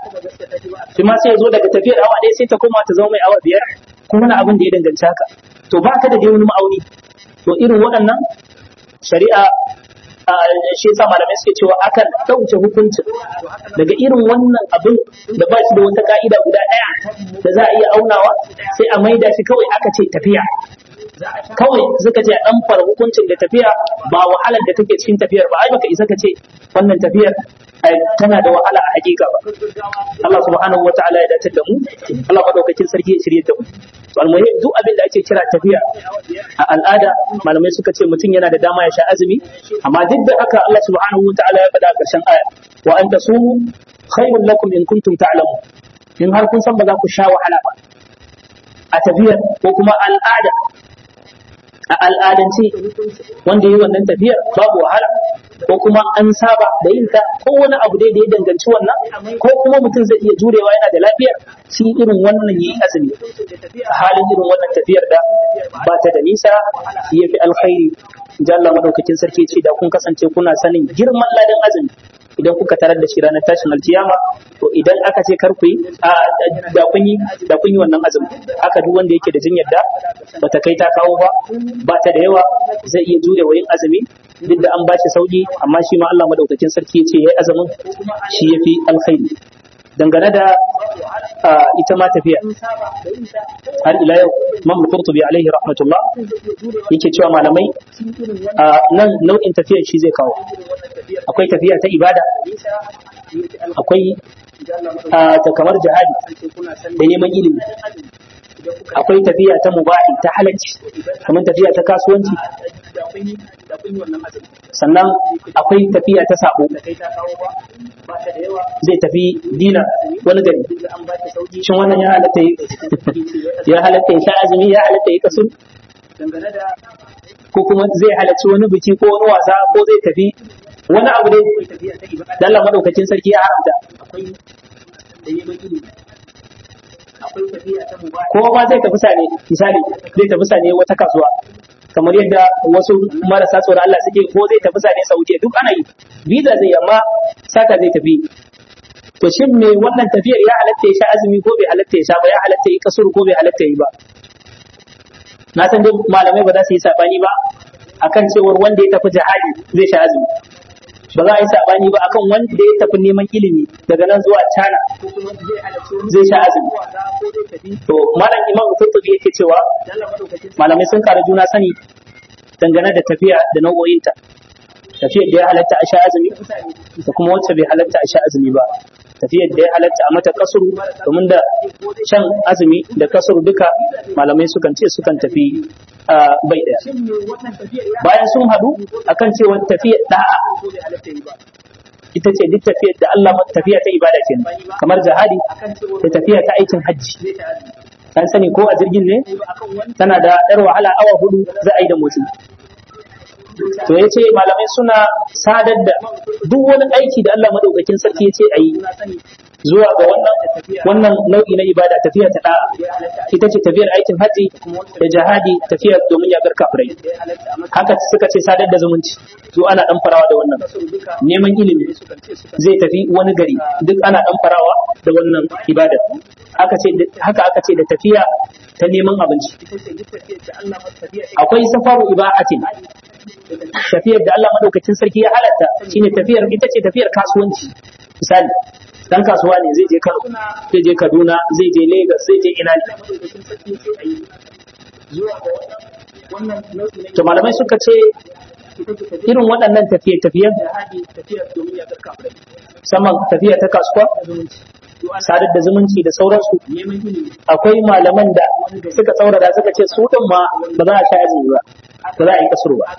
shi ma sai ya zo daga tafiyar awa ɗaya sai ta koma ta zama mai awa biyar kuma na abin da ya danganci haka to ba ka da dai wani ma'auni to irin waɗannan shari'a shi yasa malamai suke cewa akan ɗauke hukuncin daga irin wannan abin da ba shi da wata ka'ida guda ɗaya da za a iya aunawa sai a maida shi kawai aka ce tafiya kawai suka ce a ɗan fara hukuncin da tafiya ba wahalar da take cikin tafiyar ba ai baka isa ka ce wannan tafiyar tana da wahala a hakika ba Allah subhanahu wataala ya dace da mu Allah madaukakin sarki ya shirye da mu to almuhim duk abin da ake kira tafiya a al'ada malamai suka ce mutum yana da dama ya sha azumi amma duk da haka Allah subhanahu wataala ya faɗa a ƙarshen aya wa an tasumu khairul lakum in kuntum ta'lamun in har kun san ba za ku sha wahala ba a tafiyar ko kuma al'ada a al'adance wanda yi wannan tafiyar babu wahala ko kuma an saba da yin ta ko wani abu dai da ya danganci wannan ko kuma mutum zai iya jurewa yana da lafiyar shi irin wannan yi azumi a halin irin wannan tafiyar da ba ta da nisa ya fi alkhairi jalla madaukakin sarki ce da kun kasance kuna sanin girman ladan azumi idan kuka tarar da shi ranar tashin alkiyama to idan aka ce kar ku yi da kun yi da kun yi wannan azumi haka duk wanda yake da jinyar da bata kai ta kawo ba ba ta da yawa zai iya jure wa yin azumi duk da an bashi sauki amma shi ma Allah madaukakin sarki ya ce yayi azumin shi yafi alkhairi dangane da ita ma tafiya har ila yau Imam Qurtubi alaihi rahmatullah yake cewa malamai nan nau'in tafiyar shi zai kawo akwai tafiya ta ibada akwai ta kamar jihadi da neman ilimi akwai tafiya ta mubahi ta halacci kamar tafiya ta kasuwanci sannan akwai tafiya ta sabo zai tafi dina wani gari shin wannan ya halatta ya halatta ya sha azumi ya halatta ya kasu ko kuma zai halarci wani biki ko wani wasa ko zai tafi wani abu dai da Allah madaukakin sarki ya haramta ko ba zai tafi sane misali zai tafi sane wata kasuwa kamar yadda wasu marasa tsoron Allah suke ko zai tafi sane Saudiya duk ana yi visa zai amma saka zai tafi to shin me wannan tafiyar ya halatta ya sha azumi ko bai halatta ya sha ba ya halatta ya kasuru ko bai halatta ya ba na san dai malamai ba za su yi sabani ba akan cewar wanda ya tafi jihadi zai sha azumi ba za a yi sabani ba akan wanda ya tafi neman ilimi daga nan zuwa China zai sha azumi to malam imam Qurtubi yake cewa malamai sun kara juna sani dangane da tafiya da nau'o'inta tafiyar da ya halatta a sha azumi da kuma wacce bai halatta a sha azumi ba tafiyar da ya halatta a mata kasuru domin da shan azumi da kasuru duka malamai sukan ce sukan tafi bai daya bayan sun hadu akan cewa tafiyar da'a ita ce duk tafiyar da Allah tafiya ta ibada ce kamar jihadi da tafiya ta aikin hajji an sani ko a jirgin ne tana da ɗar wahala awa hudu za a yi da motsi to ya ce malamai suna sadar da duk wani aiki da Allah madaukakin sarki ya ce a yi zuwa ga wannan wannan nau'i na ibada tafiya ta da'a ita ce tafiyar aikin haji da jihadi tafiyar domin ya gar kafirai haka suka ce sadar da zumunci to ana dan farawa da wannan neman ilimi zai tafi wani gari duk ana dan farawa da wannan ibada haka ce haka aka ce da tafiya ta neman abinci akwai safaru ibahatin tafiyar da Allah madaukakin sarki ya halatta shine tafiyar ita ce tafiyar kasuwanci misali dan kasuwa ne zai je Kano zai je Kaduna zai je Lagos zai je ina ne to malamai suka ce irin waɗannan tafiye-tafiyen musamman tafiya ta kasuwa sadar da zumunci da sauransu akwai malaman da suka tsaurara suka ce su ɗin ma ba za a sha azumi ba ba za a yi kasuru ba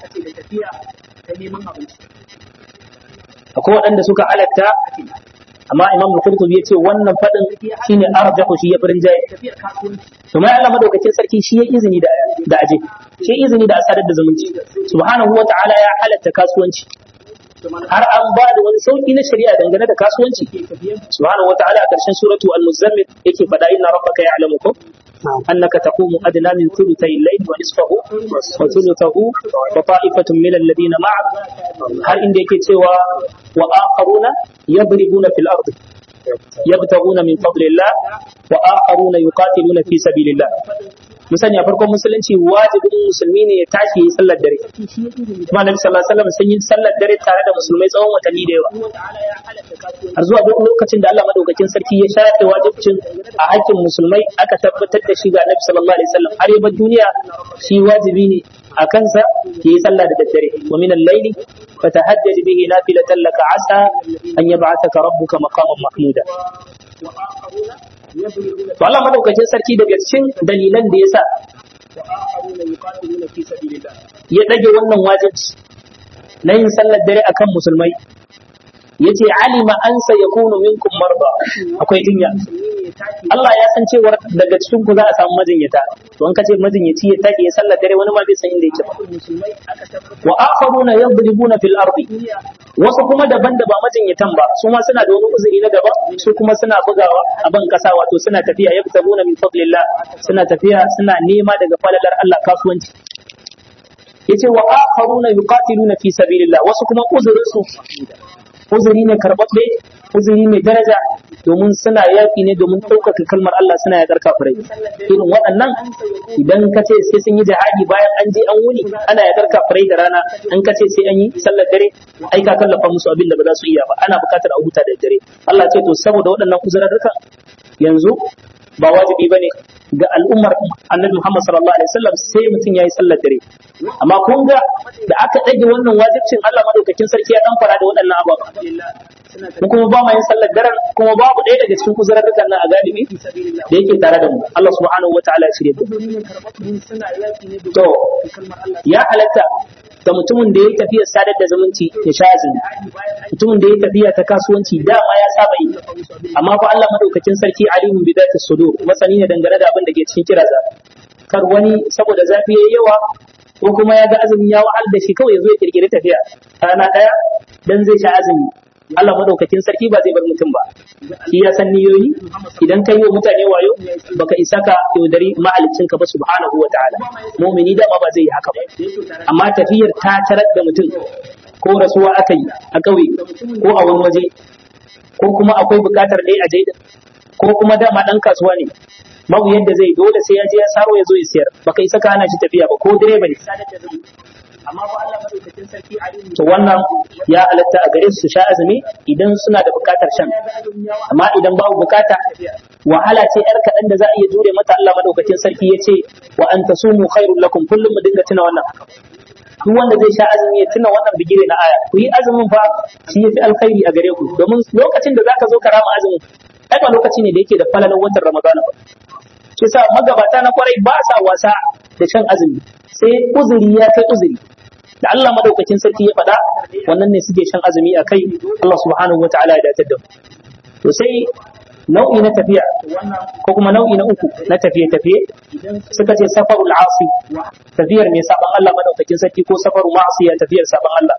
akwai waɗanda suka halatta amma imam al-qurtubi yace wannan fadin shine arjahu shi ya furin jaye to mai Allah madaukakin sarki shi ya izini da da aje shi izini da asadar da zumunci subhanahu wata'ala ya halatta kasuwanci har an ba da wani sauki na shari'a dangane da kasuwanci subhanahu wata'ala a karshen suratu al-muzammil yake fada inna rabbaka ya'lamu ko أنك تقوم أدنى من ثلثي الليل ونصفه وثلثه وطائفة من الذين معك هل عندك سوى وآخرون يضربون في الأرض يبتغون من فضل الله وآخرون يقاتلون في سبيل الله mu sani a farkon musulunci wajibin musulmi ne ya tashi yi sallar dare kuma annabi sallallahu alaihi wasallam sun yi sallar dare tare da musulmai tsawon watanni da yawa har zuwa duk lokacin da Allah madaukakin sarki ya shafe wajibcin a hakkin musulmai aka tabbatar da shi ga annabi sallallahu alaihi wasallam har yabar duniya shi wajibi ne a kansa ya yi sallah da daddare wa min al-layli fatahajjaj bihi nafilatan laka asa an yab'athaka rabbuka maqaman mahmuda to Allah madaukakin sarki daga cikin dalilan da yasa ya dage wannan wajibi na yin sallar dare akan musulmai yace alima an sayakunu minkum marda akwai jinya Allah ya san cewar daga cikin ku za a samu majinyata to an kace majinyaci ya take ya sallar dare wani ma bai san inda yake ba wa akharuna yadribuna fil ardi wasu kuma daban da ba majinyatan ba su ma suna da wani uzuri na gaba su kuma suna bugawa a ban kasa wato suna tafiya yabtaguna min fadlillah suna tafiya suna nema daga falalar Allah kasuwanci yace wa akharuna yuqatiluna fi sabilillah wasu kuma uzurin su uzuri ne karɓaɓɓe uzuri mai daraja domin suna yaƙi ne domin ɗaukaka kalmar Allah suna yaƙar kafirai irin waɗannan idan ka ce sai sun yi jihadi bayan an je an wuni ana yaƙar kafirai da rana an ka ce sai an yi sallar dare ai ka kallafa musu abin da ba za su iya ba ana buƙatar a huta da dare Allah ce to saboda waɗannan uzurarrukan yanzu ba wajibi bane ga al'ummar annabi Muhammad sallallahu alaihi wasallam sai mutum yayi sallar dare amma kun ga da aka dage wannan wajibcin Allah madaukakin sarki ya dan fara da waɗannan ababa mu kuma ba mu yin sallar daren kuma babu ɗaya daga cikin kuzurarrukan nan a galibi da yake tare da mu Allah subhanahu wataala ya shirye to ya halatta da mutumin da ya yi tafiyar sadar da zumunci ya sha azumi mutumin da ya yi tafiya ta kasuwanci dama ya saba yi amma fa Allah madaukakin sarki alimun bi zati sudur masani ne dangane da abin da ke cikin kiraza kar wani saboda zafi yayi yawa ko kuma ya ga azumi ya wahal da shi kawai ya zo ya kirkiri tafiya rana daya dan zai sha azumi Allah madaukakin sarki ba zai bar mutum ba shi ya san niyoyi idan kai wa mutane wayo baka isa ka yaudari mahalicin ka ba subhanahu wa ta'ala mu'mini da ba zai yi haka ba amma tafiyar ta tarar da mutum ko rasuwa aka yi a ƙauye ko a wani waje ko kuma akwai buƙatar dai a jaida ko kuma dama ɗan kasuwa ne babu yadda zai dole sai ya je ya saro ya zo ya siyar baka isa ka hana shi tafiya ba ko direba ne amma ba Allah madaukakin sarki to wannan ya halatta a gare su sha azumi idan suna da bukatar shan amma idan babu bukata wahala ce yar kaɗan da za a iya jure mata Allah madaukakin sarki ya ce wa an tasumu khairul lakum kullum mu dinga tuna wannan duk wanda zai sha azumi ya tuna wannan bigire na aya ku yi azumin fa shi yafi alkhairi a gare ku domin lokacin da zaka zo ka rama azumin ai ba lokaci ne da yake da falalan watan Ramadana ba shi sa magabata na kwarai ba sa wasa da shan azumi sai uzuri ya kai uzuri da Allah madaukakin sarki ya faɗa wannan ne suke shan azumi a kai Allah subhanahu wa ta'ala ya datar da to sai nau'i na tafiya ko kuma nau'i na uku na tafiye-tafiye suka ce safarul asi tafiyar mai saban Allah madaukakin sarki ko safaru ma'asiya tafiyar saban Allah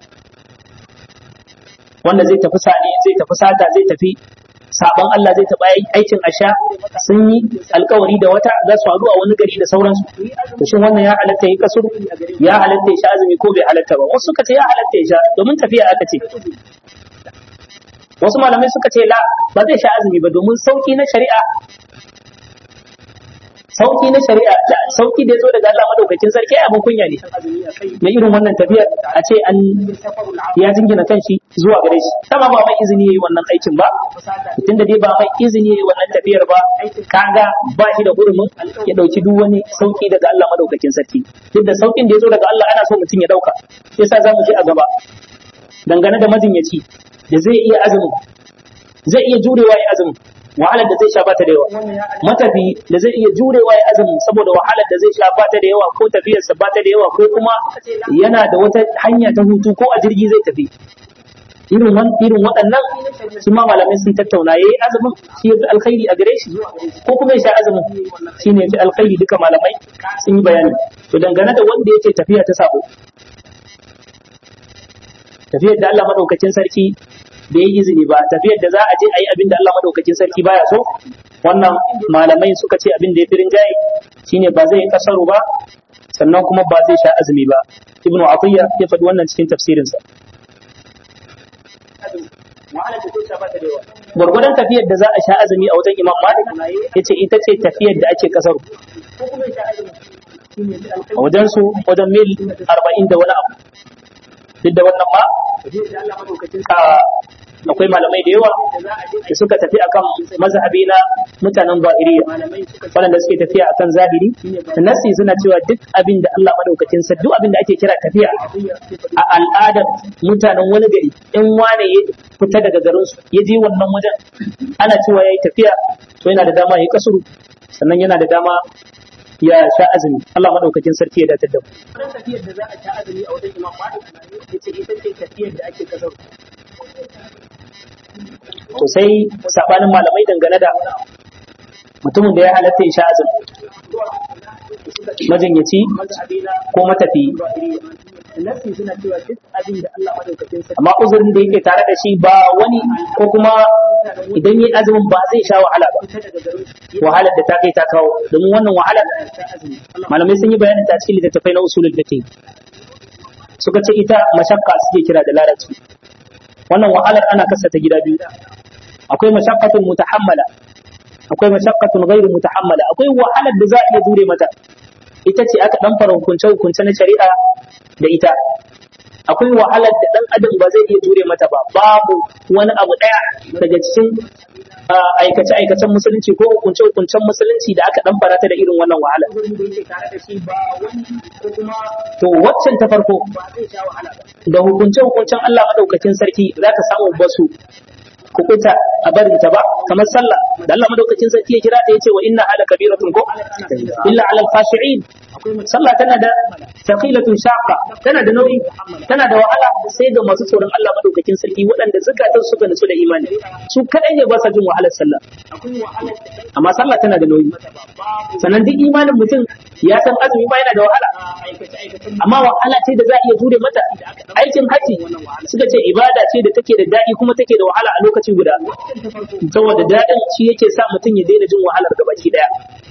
wanda zai tafi sani zai tafi sata zai tafi saban Allah zai taɓa aikin asha sun yi alkawari da wata za su haɗu a wani gari da sauransu to shin wannan ya halatta ya kasuru ya halatta ya sha azumi ko bai halatta ba wasu suka ce ya halatta ya sha domin tafiya aka ce wasu malamai suka ce la ba zai sha azumi ba domin sauki na shari'a sauki na shari'a da sauki da ya zo daga Allah madaukakin sarki abin kunya ne na irin wannan tafiyar a ce an ya jingina kanshi zuwa gare shi kama ba mai izini yayi wannan aikin ba tunda dai ba mai izini yayi wannan tafiyar ba kaga ba shi da hurumin ya dauki duk wani sauki daga Allah madaukakin sarki duk da saukin da ya zo daga Allah ana so mutum ya dauka yasa zamu je a gaba dangane da majinyaci da zai iya azumin zai iya jurewa ya azumin wahalar da zai sha bata da yawa matafi da zai iya jurewa ya azumin saboda wahalar da zai sha bata da yawa ko tafiyarsa bata da yawa ko kuma yana da wata hanya ta hutu ko a jirgi zai tafi irin wan irin waɗannan su ma malamai sun tattauna yayi azumin shi yafi alkhairi a gare shi ko kuma ya sha azumin shi ne yafi alkhairi duka malamai sun yi bayani to dangane da wanda yake tafiya ta sabo tafiyar da Allah madaukakin sarki da ya izini ba tafiyar da za a je a yi abin da Allah madaukakin sarki baya so wannan malamai suka ce abin da ya fi rinjaye shine ba zai kasaru ba sannan kuma ba zai sha azumi ba ibnu atiyya ya faɗi wannan cikin tafsirinsa gwargwadon tafiyar da za a sha azumi a wajen imam malik ya ce ita ce tafiyar da ake kasaru a wajen su wajen mil arba'in da wani abu duk da wannan ma akwai malamai da yawa da suka tafi akan mazhabi na mutanen zahiriya waɗanda suke tafiya akan zahiri nasi suna cewa duk abin da Allah madaukakin sa duk abin da ake kira tafiya a al'adar mutanen wani gari in wane ya fita daga garin su ya je wannan wajen ana cewa yayi tafiya to yana da dama ya kasuru sannan yana da dama ya sha azumi Allah madaukakin sarki ya datar da mu wannan tafiyar da za a sha azumi a wajen Imam Malik yace ita ce tafiyar da ake kasar to sai sabanin malamai dangane da mutumin da ya halatta ya sha azumi majinyaci ko matafi nasi suna cewa duk abin da Allah madaukakin sarki amma uzurin da yake tare da shi ba wani ko kuma idan yi azumin ba zai sha wahala ba wahalar da ta kai ta kawo domin wannan wahalar malamai sun yi bayanin ta cikin littattafai na usulul fiqh suka ce ita mashakka suke kira da larabci wannan wahalar ana kasa ta gida biyu akwai mashaqqatun mutahammala akwai mashaqqatun ghairu mutahammala akwai wahalar da za a iya jure mata ita ce aka dan fara hukunce hukunce na shari'a da ita akwai wahalar da dan adam ba zai iya jure mata ba babu wani abu daya daga cikin aikace aikacen musulunci ko hukunce hukuncen musulunci da aka dan fara ta da irin wannan wahalar to waccan ta farko da hukunce hukuncen Allah madaukakin sarki zaka samu basu kukuta a barin ta ba kamar sallah da Allah madaukakin sarki ya kira ta yace wa inna ala kabiratun ko illa ala al-khashi'in sallah tana da thaqilatun shaqqa tana da nauyi tana da wahala sai ga masu tsoron Allah madaukakin sarki waɗanda zakatun suka nutsu da imani su kadai ne ba sa jin wahalar sallah amma sallah tana da nauyi sannan duk imanin mutum ya san azumi ba yana da wahala amma wahala ce da za a iya jure mata aikin haji suka ce ibada ce da take da daɗi kuma take da wahala a lokaci guda saboda daɗin shi yake sa mutum ya daina jin wahalar gabaki daya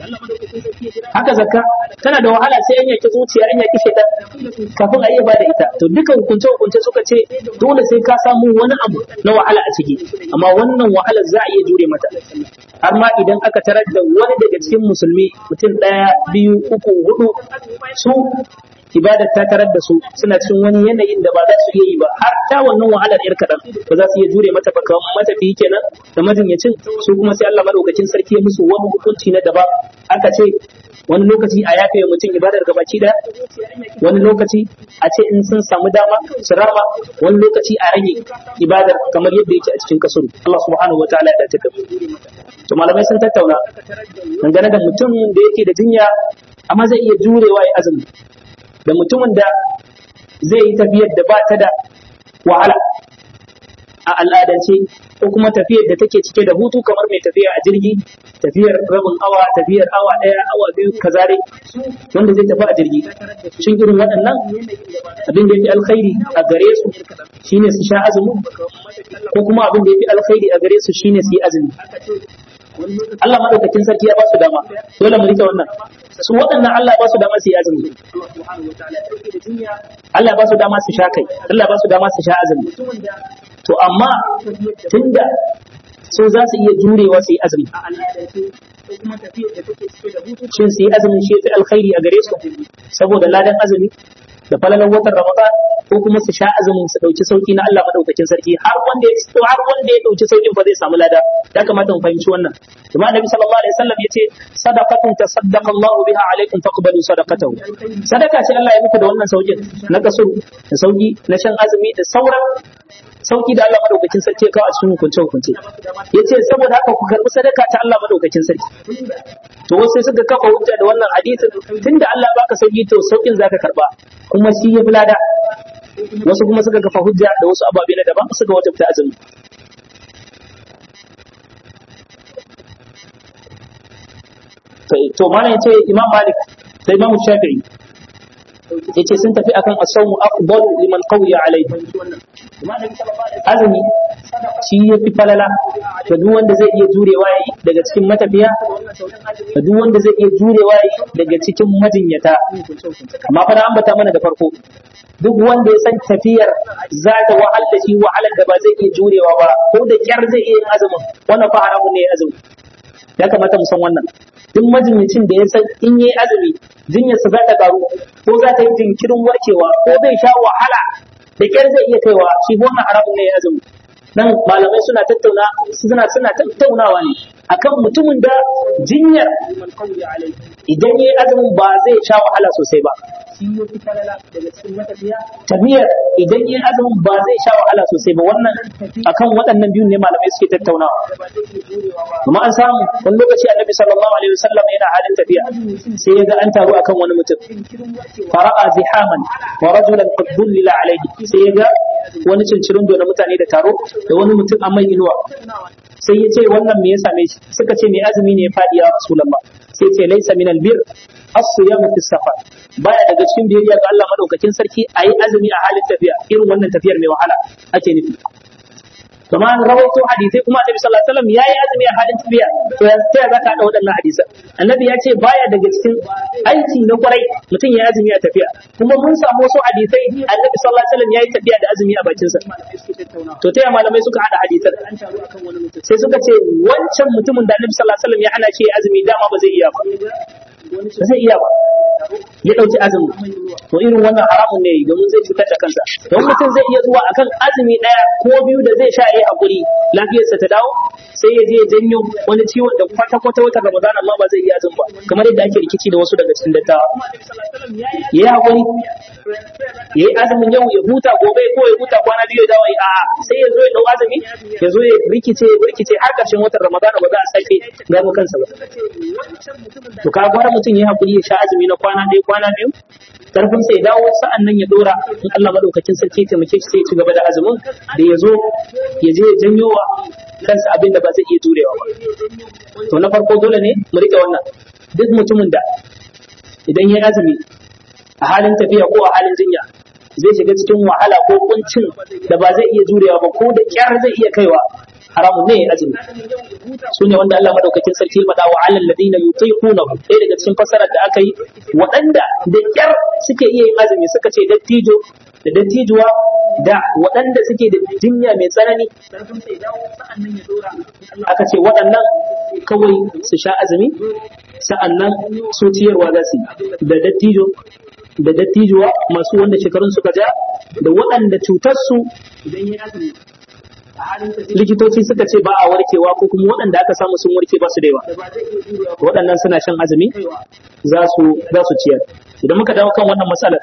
haka zakka tana da wahala sai an yaki zuciya an yaki shaitan kafin a iya bada ita to duka hukunce hukunce suka ce dole sai ka samu wani abu na wahala a ciki amma wannan wahalar za a iya jure mata har ma idan aka tarar da wani daga cikin musulmi mutum ɗaya biyu uku hudu su ibadar ta tarar da su suna cikin wani yanayin da ba za su iya yi ba har ta wannan wahalar yar kaɗan ba za su iya jure mata ba kamar matafiyi kenan da majinyacin su kuma sai Allah madaukakin sarki ya musu wani hukunci na daban aka ce wani lokaci a yafe mutum ibadar gabaki daya wani lokaci a ce in sun samu dama su rama wani lokaci a rage ibadar kamar yadda yake a cikin kasuru Allah subhanahu wa ta'ala ya taka to malamai sun tattauna dangane da mutum da yake da jinya amma zai iya jurewa ya azumi da mutumin da zai yi tafiyar da ba ta da wahala a al'adance ko kuma tafiyar da take cike da hutu kamar mai tafiya a jirgi tafiyar rabin awa tafiyar awa ɗaya awa biyu kazare wanda zai tafi a jirgi shin irin waɗannan abin da ya fi alkhairi a gare su shine su sha azumi ko kuma abin da ya fi alkhairi a gare su shine su yi azumi Allah madaukakin sarki ya ba su dama dole mu rike wannan su waɗannan Allah ba su dama su yi azumi Allah ba su dama su sha kai Allah ba su dama su sha azumi to amma tunda su za su iya jurewa su yi azumi shin su yi azumin shi fi alkhairi a gare su saboda ladan azumi da falalan watan ramadan ko kuma su sha azumin su dauki sauki na Allah madaukakin sarki har wanda ya har wanda ya dauki saukin ba zai samu lada ya kamata mu fahimci wannan kuma annabi sallallahu alaihi wasallam yace sadaqatun tasaddaqa Allahu biha alaikum faqbalu sadaqatahu sadaka ce Allah ya muku da wannan saukin na kasuru da sauki na shan azumi da sauran sauki da Allah madaukakin sarki ya kawo a cikin hukunce hukunce yace saboda haka ku karbi sadaka ta Allah madaukakin sarki to wasu sai suka kafa hujja da wannan hadisin tunda Allah baka sauki to saukin zaka karba kuma shi ya bulada wasu kuma suka kafa hujja da wasu ababe na daban suka wajabta azumi to mana yace Imam Malik sai Imam Shafi'i yace sun tafi akan as-sawmu afdalu liman qawiya alayhi azumi shi ya fi falala da duk wanda zai iya jurewa yayi daga cikin matafiya da duk wanda zai iya jurewa yayi daga cikin majinyata amma fa an ambata mana da farko duk wanda ya san tafiyar za ta wahal da shi wahalar da ba zai iya jurewa ba ko da kyar zai iya yin azumin wannan fa haramun ne azumi ya kamata mu san wannan duk majinyacin da ya san in yi azumi jinyarsa za ta karu ko za ta yi jinkirin warkewa ko zai sha wahala da kyar zai iya kaiwa shi wannan haramun ne ya azumi nan malamai suna tattauna suna suna tattaunawa ne akan mutumin da jinyar idan yayi azumin ba zai sha wahala sosai ba tafiyar idan yayi azumin ba zai sha wahala sosai ba wannan akan waɗannan biyun ne malamai suke tattaunawa kuma an samu wani lokaci annabi sallallahu alaihi wasallam yana halin tafiya sai ya ga an taru akan wani mutum fara'a zihaman wa rajulan qad dhullila alaihi sai ya ga wani cincirin na mutane da taro da wani mutum a mai inuwa sai ya ce wannan me ya same shi suka ce mai azumi ne ya faɗi ya rasulullah sai ce laisa min albir as-siyamu fi safar baya daga cikin biyayya ga Allah madaukakin sarki ayi azumi a halin tafiya irin wannan tafiyar mai wahala ake nufi kuma an rawaito hadisai kuma annabi sallallahu alaihi wasallam yayi azumi a halin tafiya to ya ta zaka hada waɗannan hadisan annabi ya ce baya daga cikin aiki na kwarai mutum ya azumi a tafiya kuma mun samu wasu hadisai annabi sallallahu alaihi wasallam yayi tafiya da azumi a bakin sa to ta malamai suka hada hadisan sai suka ce wancan mutumin da annabi sallallahu alaihi wasallam ya hana shi azumi dama ba zai iya ba ba zai iya ba ya ɗauki azumi to irin wannan haramun ne domin zai cutar da kansa don mutum zai iya zuwa akan azumi ɗaya ko biyu da zai sha yayi hakuri lafiyarsa ta dawo sai ya je ya janyo wani ciwon da kwata kwata wata Ramadan amma ba zai iya azumi ba kamar yadda ake rikici da wasu daga cikin dattawa yayi hakuri yayi azumin yau ya huta gobe ko ya huta kwana biyu ya dawo ya a'a sai ya zo ya dau azumi ya zo ya rikice ya rikice har ƙarshen watan Ramadan ba za a sake gano kansa ba to ka gwara mutum yayi hakuri ya sha azumi na kwana ɗaya kwana biyu karfin sai dawo sa'an nan ya dora in Allah madaukakin sarki ya taimake shi sai ya ci gaba da azumin da ya zo ya je ya janyo wa kansa abin da ba zai iya jurewa ba to na farko dole ne mu rike wannan duk mutumin da idan ya azumi a halin tafiya ko a halin jinya zai shiga cikin wahala ko kuncin da ba zai iya jurewa ba ko da kyar zai iya kaiwa haramun ne ya azumi su ne wanda Allah madaukakin sarki ya faɗa wa alal ladina yutiquna ɗaya daga cikin fasarar da aka yi waɗanda da kyar suke iya yin azumi suka ce dattijo da dattijuwa da waɗanda suke da jinya mai tsanani aka ce waɗannan kawai su sha azumi sa'annan su ciyarwa za su da dattijo da dattijuwa masu wanda shekarun suka ja da waɗanda cutarsu idan ya azumi likitoci suka ce ba a warkewa ko kuma waɗanda aka samu sun warke ba su da yawa waɗannan suna shan azumi za su za su ciyar idan muka dawo kan wannan matsalar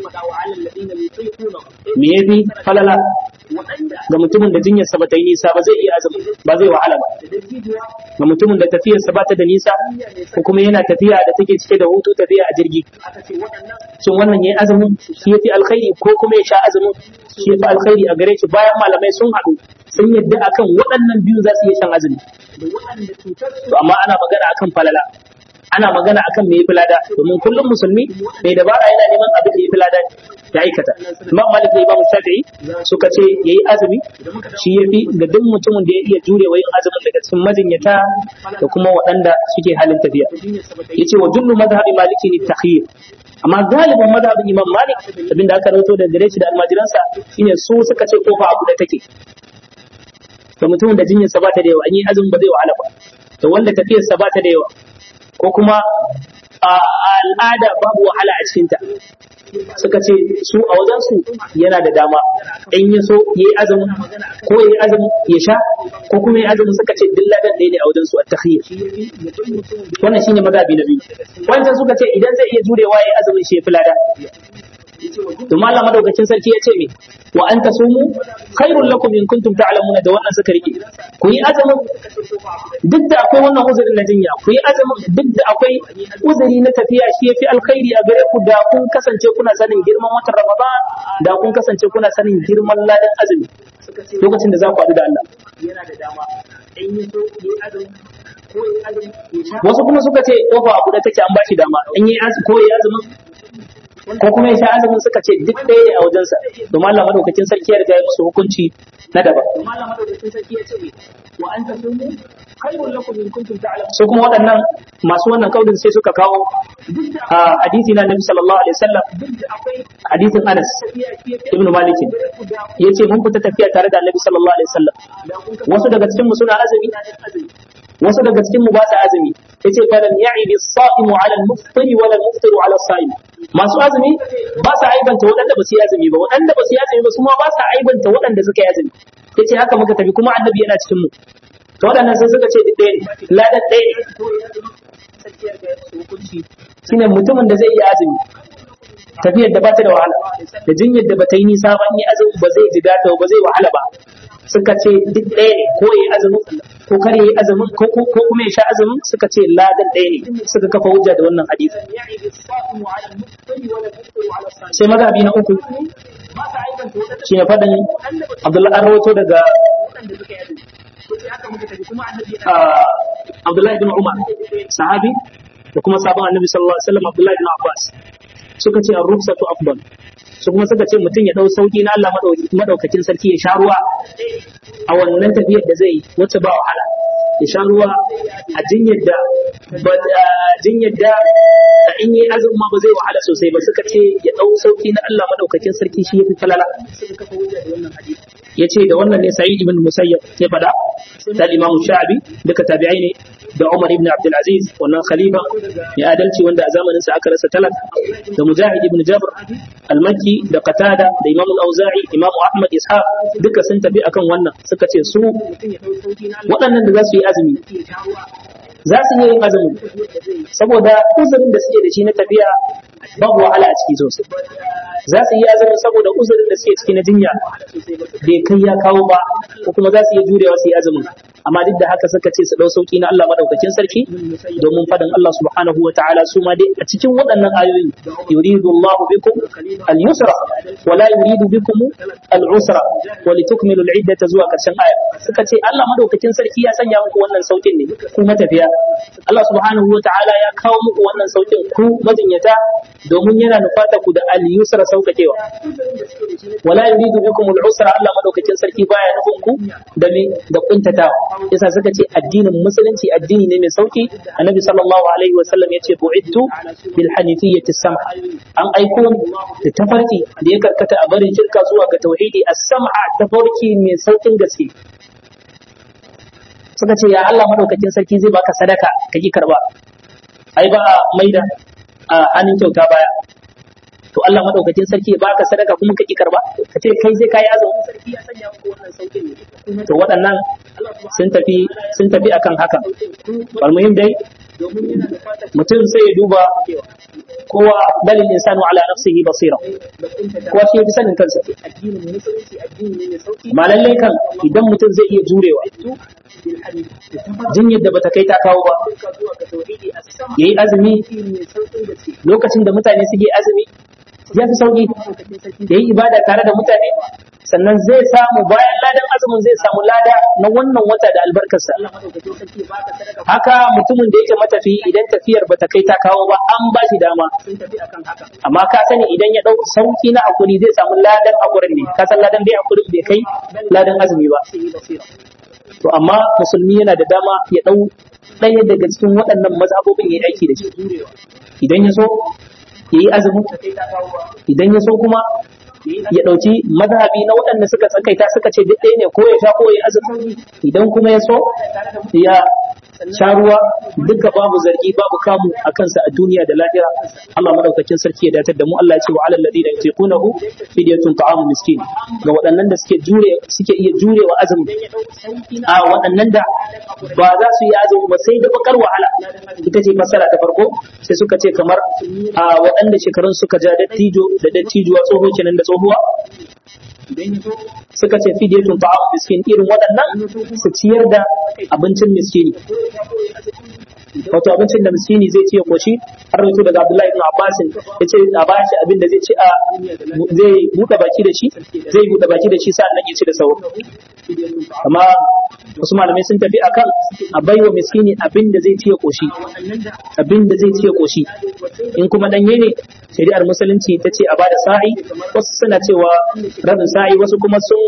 me yafi falala ga mutumin da jinyarsa ba ta yi nisa ba zai iya azumi ba zai wahala ba ga mutumin da tafiyarsa ba ta da nisa ko kuma yana tafiya da take cike da hutu tafiya a jirgi shin wannan yayi azumin shi yafi alkhairi ko kuma ya sha azumin shi yafi alkhairi a gare shi bayan malamai sun haɗu sun yadda akan waɗannan biyu za su iya shan azumi to amma ana magana akan falala ana magana akan me yafi lada domin kullum musulmi mai dabara yana neman abin da yafi lada ya aikata imam malik da imam shafi'i suka ce yayi azumi shi yafi ga duk mutumin da ya iya jure wa yin azumin daga cikin majinyata da kuma waɗanda suke halin tafiya yace wa jullu madhhabi maliki ni takhir amma galibin madhabin imam malik abinda aka rawaito da gare shi da almajiransa shine su suka ce kofa abu da take to mutumin da jinyarsa ba ta da yawa an yi azumin ba zai wahala ba to wanda tafiyarsa ba ta da yawa ko kuma a al'ada babu wahala a cikinta suka ce su a wajensu yana da dama in ya so ya yi azumin ko ya yi azumin ya sha ko kuma ya yi azumin suka ce duk ladan ɗaya ne a wajensu a takhiyya wannan shine mazhabi na biyu wancan suka ce idan zai iya jurewa ya yi azumin shi ya fi lada to Allah madaukakin sarki ya ce me wa anta sumu khairul lakum in kuntum ta'lamuna da wannan suka rike ku yi azumin duk da akwai wannan uzurin na jinya ku yi azumin duk da akwai uzuri na tafiya shi yafi alkhairi a gare ku da kun kasance kuna sanin girman watan Ramadan da kun kasance kuna sanin girman ladan azumi lokacin da za ku haɗu da Allah yana da dama in yi so yi azumi wasu kuma suka ce kofa abu da take an bashi dama in yi azumi ko yi azumin ko kuma ya sha azumin suka ce duk ɗaya ne a wajensa domin Allah madaukakin sarki ya riga ya musu hukunci na daban su kuma waɗannan masu wannan kaulin sai suka kawo a hadisi na Nabi sallallahu alaihi wasallam hadisin Anas ibn Malik yace mun fita tafiya tare da Annabi sallallahu alaihi wasallam wasu daga cikin mu suna azumi wasu daga cikin mu ba su azumi yace fa lam ya'ib as-sa'imu 'ala al-muftiri wa al-muftiru 'ala as-sa'im masu azumi ba su aibanta waɗanda ba su yi azumi ba waɗanda ba su yi azumi ba su ma ba su aibanta waɗanda suka yi azumi yace haka muka tafi kuma annabi yana cikin mu to waɗannan sai suka ce duk ɗaya ne ladan ɗaya ne shine mutumin da zai yi azumi tafiyar da ba ta da wahala da jinyar da ba ta yi nisa ba in yi azumi ba zai ji gata ba zai wahala ba suka ce duk ɗaya ne ko ya yi azumin ko kar ya yi azumin ko ko kuma ya sha azumin suka ce ladan ɗaya ne suka kafa hujja da wannan hadisi sai mazhabi na uku shi ne faɗin Abdullahi an rawato daga Abdullahi bin Umar sahabi da kuma sabon annabi sallallahu alaihi wasallam Abdullahi bin Abbas suka ce ar-rukhsatu afdal su kuma suka ce mutum ya dau sauki na Allah madaukakin sarki ya sha ruwa a wannan tafiyar da zai wacce ba wahala ya sha ruwa a jinyar da ba jinyar da in yi azumin ma ba zai wahala sosai ba suka ce ya dau sauki na Allah madaukakin sarki shi yafi falala ya ce da wannan ne sa'id ibn musayyab ya fada da imamu sha'abi duka tabi'ai ne da Umar ibn Abdul Aziz wannan khalifa ya adalci wanda a zamanin sa aka rasa talak da Mujahid ibn Jabr al-Makki da Qatada da Imam al-Auza'i Imam Ahmad Ishaq duka sun tafi akan wannan suka ce su waɗannan da za su yi azumi za su yi yin azumi saboda uzurin da suke da shi na tafiya babu wahala a ciki sosai za su yi azumin saboda uzurin da suke ciki na jinya bai kai ya kawo ba ko kuma za su iya jurewa su yi azumin amma duk da haka suka ce su dau sauki na Allah madaukakin sarki domin fadan Allah subhanahu wataala su ma dai a cikin waɗannan ayoyi yuridu Allah bikum al-yusra wa la yuridu bikum al-usra wa litukmilu al-iddata zuwa karshen aya suka ce Allah madaukakin sarki ya sanya muku wannan saukin ne ku matafiya Allah subhanahu wataala ya kawo muku wannan saukin ku majinyata domin yana nufata ku da al-yusra saukakewa wala yuridu bikum al-usra Allah madaukakin sarki baya nufin ku da me da kuntatawa yasa suka ce addinin musulunci addini ne mai sauki annabi sallallahu alaihi wa sallam yace bu'ittu bil hanifiyyati sam'a an aiko da tafarki da ya karkata a barin shirka zuwa ga tauhidi as-sam'a tafarki mai saukin gaske suka ce ya Allah madaukakin sarki zai baka sadaka kake karba ai ba maida a hannun kyauta baya to Allah madaukakin sarki ya baka sadaka kuma kake karba ka ce kai sai kai azumi sarki ya sanya maka wannan saukin ne to waɗannan sun tafi sun tafi akan haka wal muhim dai mutum sai ya duba kowa balil insanu ala nafsihi basira kowa shi yafi sanin kansa ma lallai kan idan mutum zai iya jurewa jinyar da bata kai ta kawo ba yayi azumi lokacin da mutane suke azumi ya fi sauki da yi ibada tare da mutane sannan zai samu bayan ladan azumin zai samu lada na wannan wata da albarkarsa haka mutumin da yake matafi idan tafiyar bata kai ta kawo ba an ba shi dama amma ka sani idan ya dau sauki na hakuri zai samu ladan hakurin ne ka san ladan bai hakurin bai kai ladan azumi ba to amma musulmi yana da dama ya dau ɗaya daga cikin waɗannan mazhabobin ya yi aiki da shi idan ya so ya yi azumin idan ya so kuma ya ɗauki mazhabi na waɗanda suka tsakaita suka ce duk ɗaya ne ko ya sha ko ya azumi idan kuma ya so ya sha ruwa duka babu zargi babu kamu a kansa a duniya da lahira Allah madaukakin sarki ya datar da mu Allah ya ce wa alal ladina yutiqunahu fidyatun ta'amu miskin ga waɗannan da suke jure suke iya jurewa azumi a waɗannan da ba za su yi azumi ba sai da bakar wahala ita ce fasara ta farko sai suka ce kamar a waɗanda shekarun suka ja dattijo da dattijuwa tsoho kenan da tsohuwa suka ce fidyatun ta'am miskin irin waɗannan su ciyar da abincin miskini wato abincin da miskini zai ci ya koshi har rawaito daga Abdullahi ibn Abbas ya ce a bashi abin da zai ci a zai buɗe baki da shi zai buɗe baki da shi sa'annan ya ci da sauro amma wasu malamai sun tafi akan a baiwa miskini abin da zai ci ya koshi abin da zai ci ya koshi in kuma danye ne shari'ar musulunci ta ce a bada sa'i wasu suna cewa rabin sa'i wasu kuma sun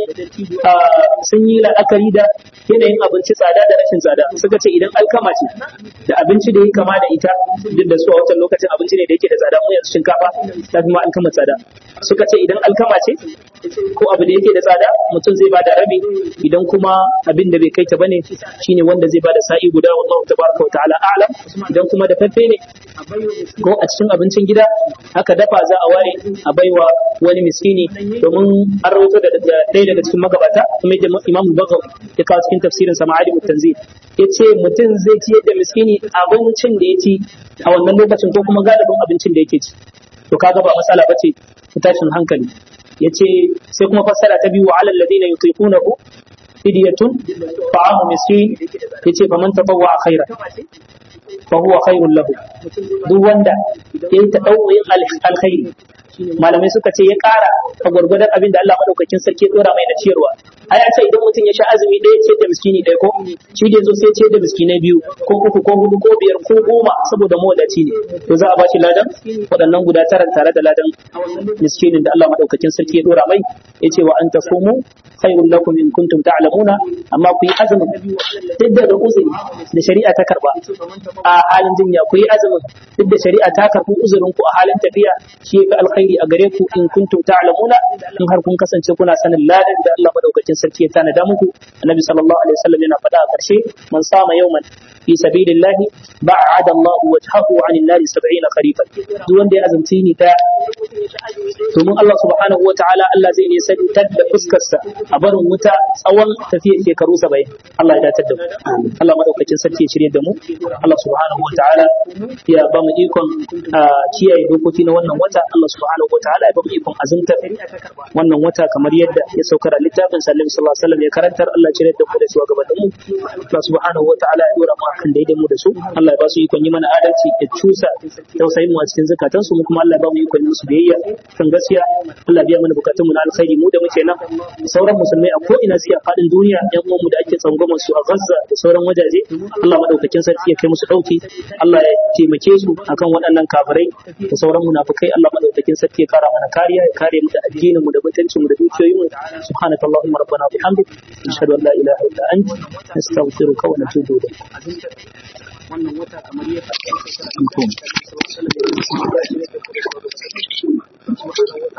sun yi la'akari da yanayin abinci tsada da rashin tsada suka ce idan alkama ce da abinci da ya kama da ita duk da su a wancan lokacin abinci ne da yake da tsada mu yanzu shinkafa ta fi ma alkama tsada suka ce idan alkama ce ko abu da yake da tsada mutum zai bada rabi idan kuma abin da bai kai ta bane shine wanda zai bada sa'i guda wallahu tabaraka wa ta'ala a'lam idan kuma da faffe ne ko a cikin abincin gida aka dafa za a ware a baiwa wani miskini domin an rawaito da ɗaya daga cikin magabata kuma da Imam Bagawi ya kawo cikin tafsirin sa Ma'alim Tanzil yace mutum zai ciyar da miskini abincin da ya ci a wannan lokacin ko kuma galibin abincin da yake ci to kaga ba matsala bace tashin hankali yace sai kuma fassara ta biyu wa alal ladina yutiqunahu fidyatun ta'amu miskin yace faman tatawwa khairan fa huwa khairul lahu duk wanda yayi ta dauyin alkhairi malamai suka ce ya kara a gwargwadon abin da Allah madaukakin sarki dora mai na ciyarwa a ya ce idan mutum ya sha azumi ɗaya ce da miskini ɗaya ko shi da zo sai ce da miskinai biyu ko uku ko hudu ko biyar ko goma saboda mawadaci ne to za a ba shi ladan waɗannan guda tara tare da ladan miskinin da Allah madaukakin sarki ya dora mai ya ce wa an tasumu khairul lakum in kuntum ta'lamuna amma ku yi azumin duk da da uzuri da shari'a ta karba a halin jinya ku yi azumin duk da shari'a ta karbi uzurin ku a halin tafiya shi yafi alkhairi a gare ku in kuntum ta'lamuna in har kun kasance kuna sanin ladan da Allah madaukakin sarki ya tanada muku annabi sallallahu alaihi wasallam yana faɗa a ƙarshe man sama yawman fi sabilillah ba'ada Allah wajhahu 'anil nari 70 kharifan duk wanda ya azumci ni ta domin Allah subhanahu wataala Allah zai ne santar da fuskarsa a barin wuta tsawon tafiyar shekaru 70 Allah ya datar da mu Allah madaukakin sarki ya shirye da mu Allah subhanahu wataala ya ba mu ikon kiyaye dokoki na wannan wata Allah subhanahu wataala ya ba mu ikon azumtar wannan wata kamar yadda ya saukar a littafin sallallahu alaihi wasallam ya karantar Allah ya shirye da mu da su gabanin mu Allah subhanahu wataala ya dora mu akan daidai mu da su Allah ya ba su ikon yi mana adalci ya cusa tausayin mu a cikin zakatansu mu kuma Allah ya ba mu ikon musu biyayya kan gaskiya Allah biya mana bukatun mu na alkhairi mu da muke nan sauran musulmai a ko ina suke a fadin duniya yan uwan mu da ake tsangwamar su a Gaza da sauran wajaje Allah madaukakin sarki ya kai musu dauki Allah ya taimake su akan waɗannan kafirai da sauran munafikai Allah madaukakin sarki ya kara mana kariya ya kare mu da addinin mu da mutuncin mu da dukiyoyin mu subhanakallahumma rabbana bihamdik nashhadu an la ilaha illa anta nastaghfiruka wa natubu ilayk wannan wata kamar yadda aka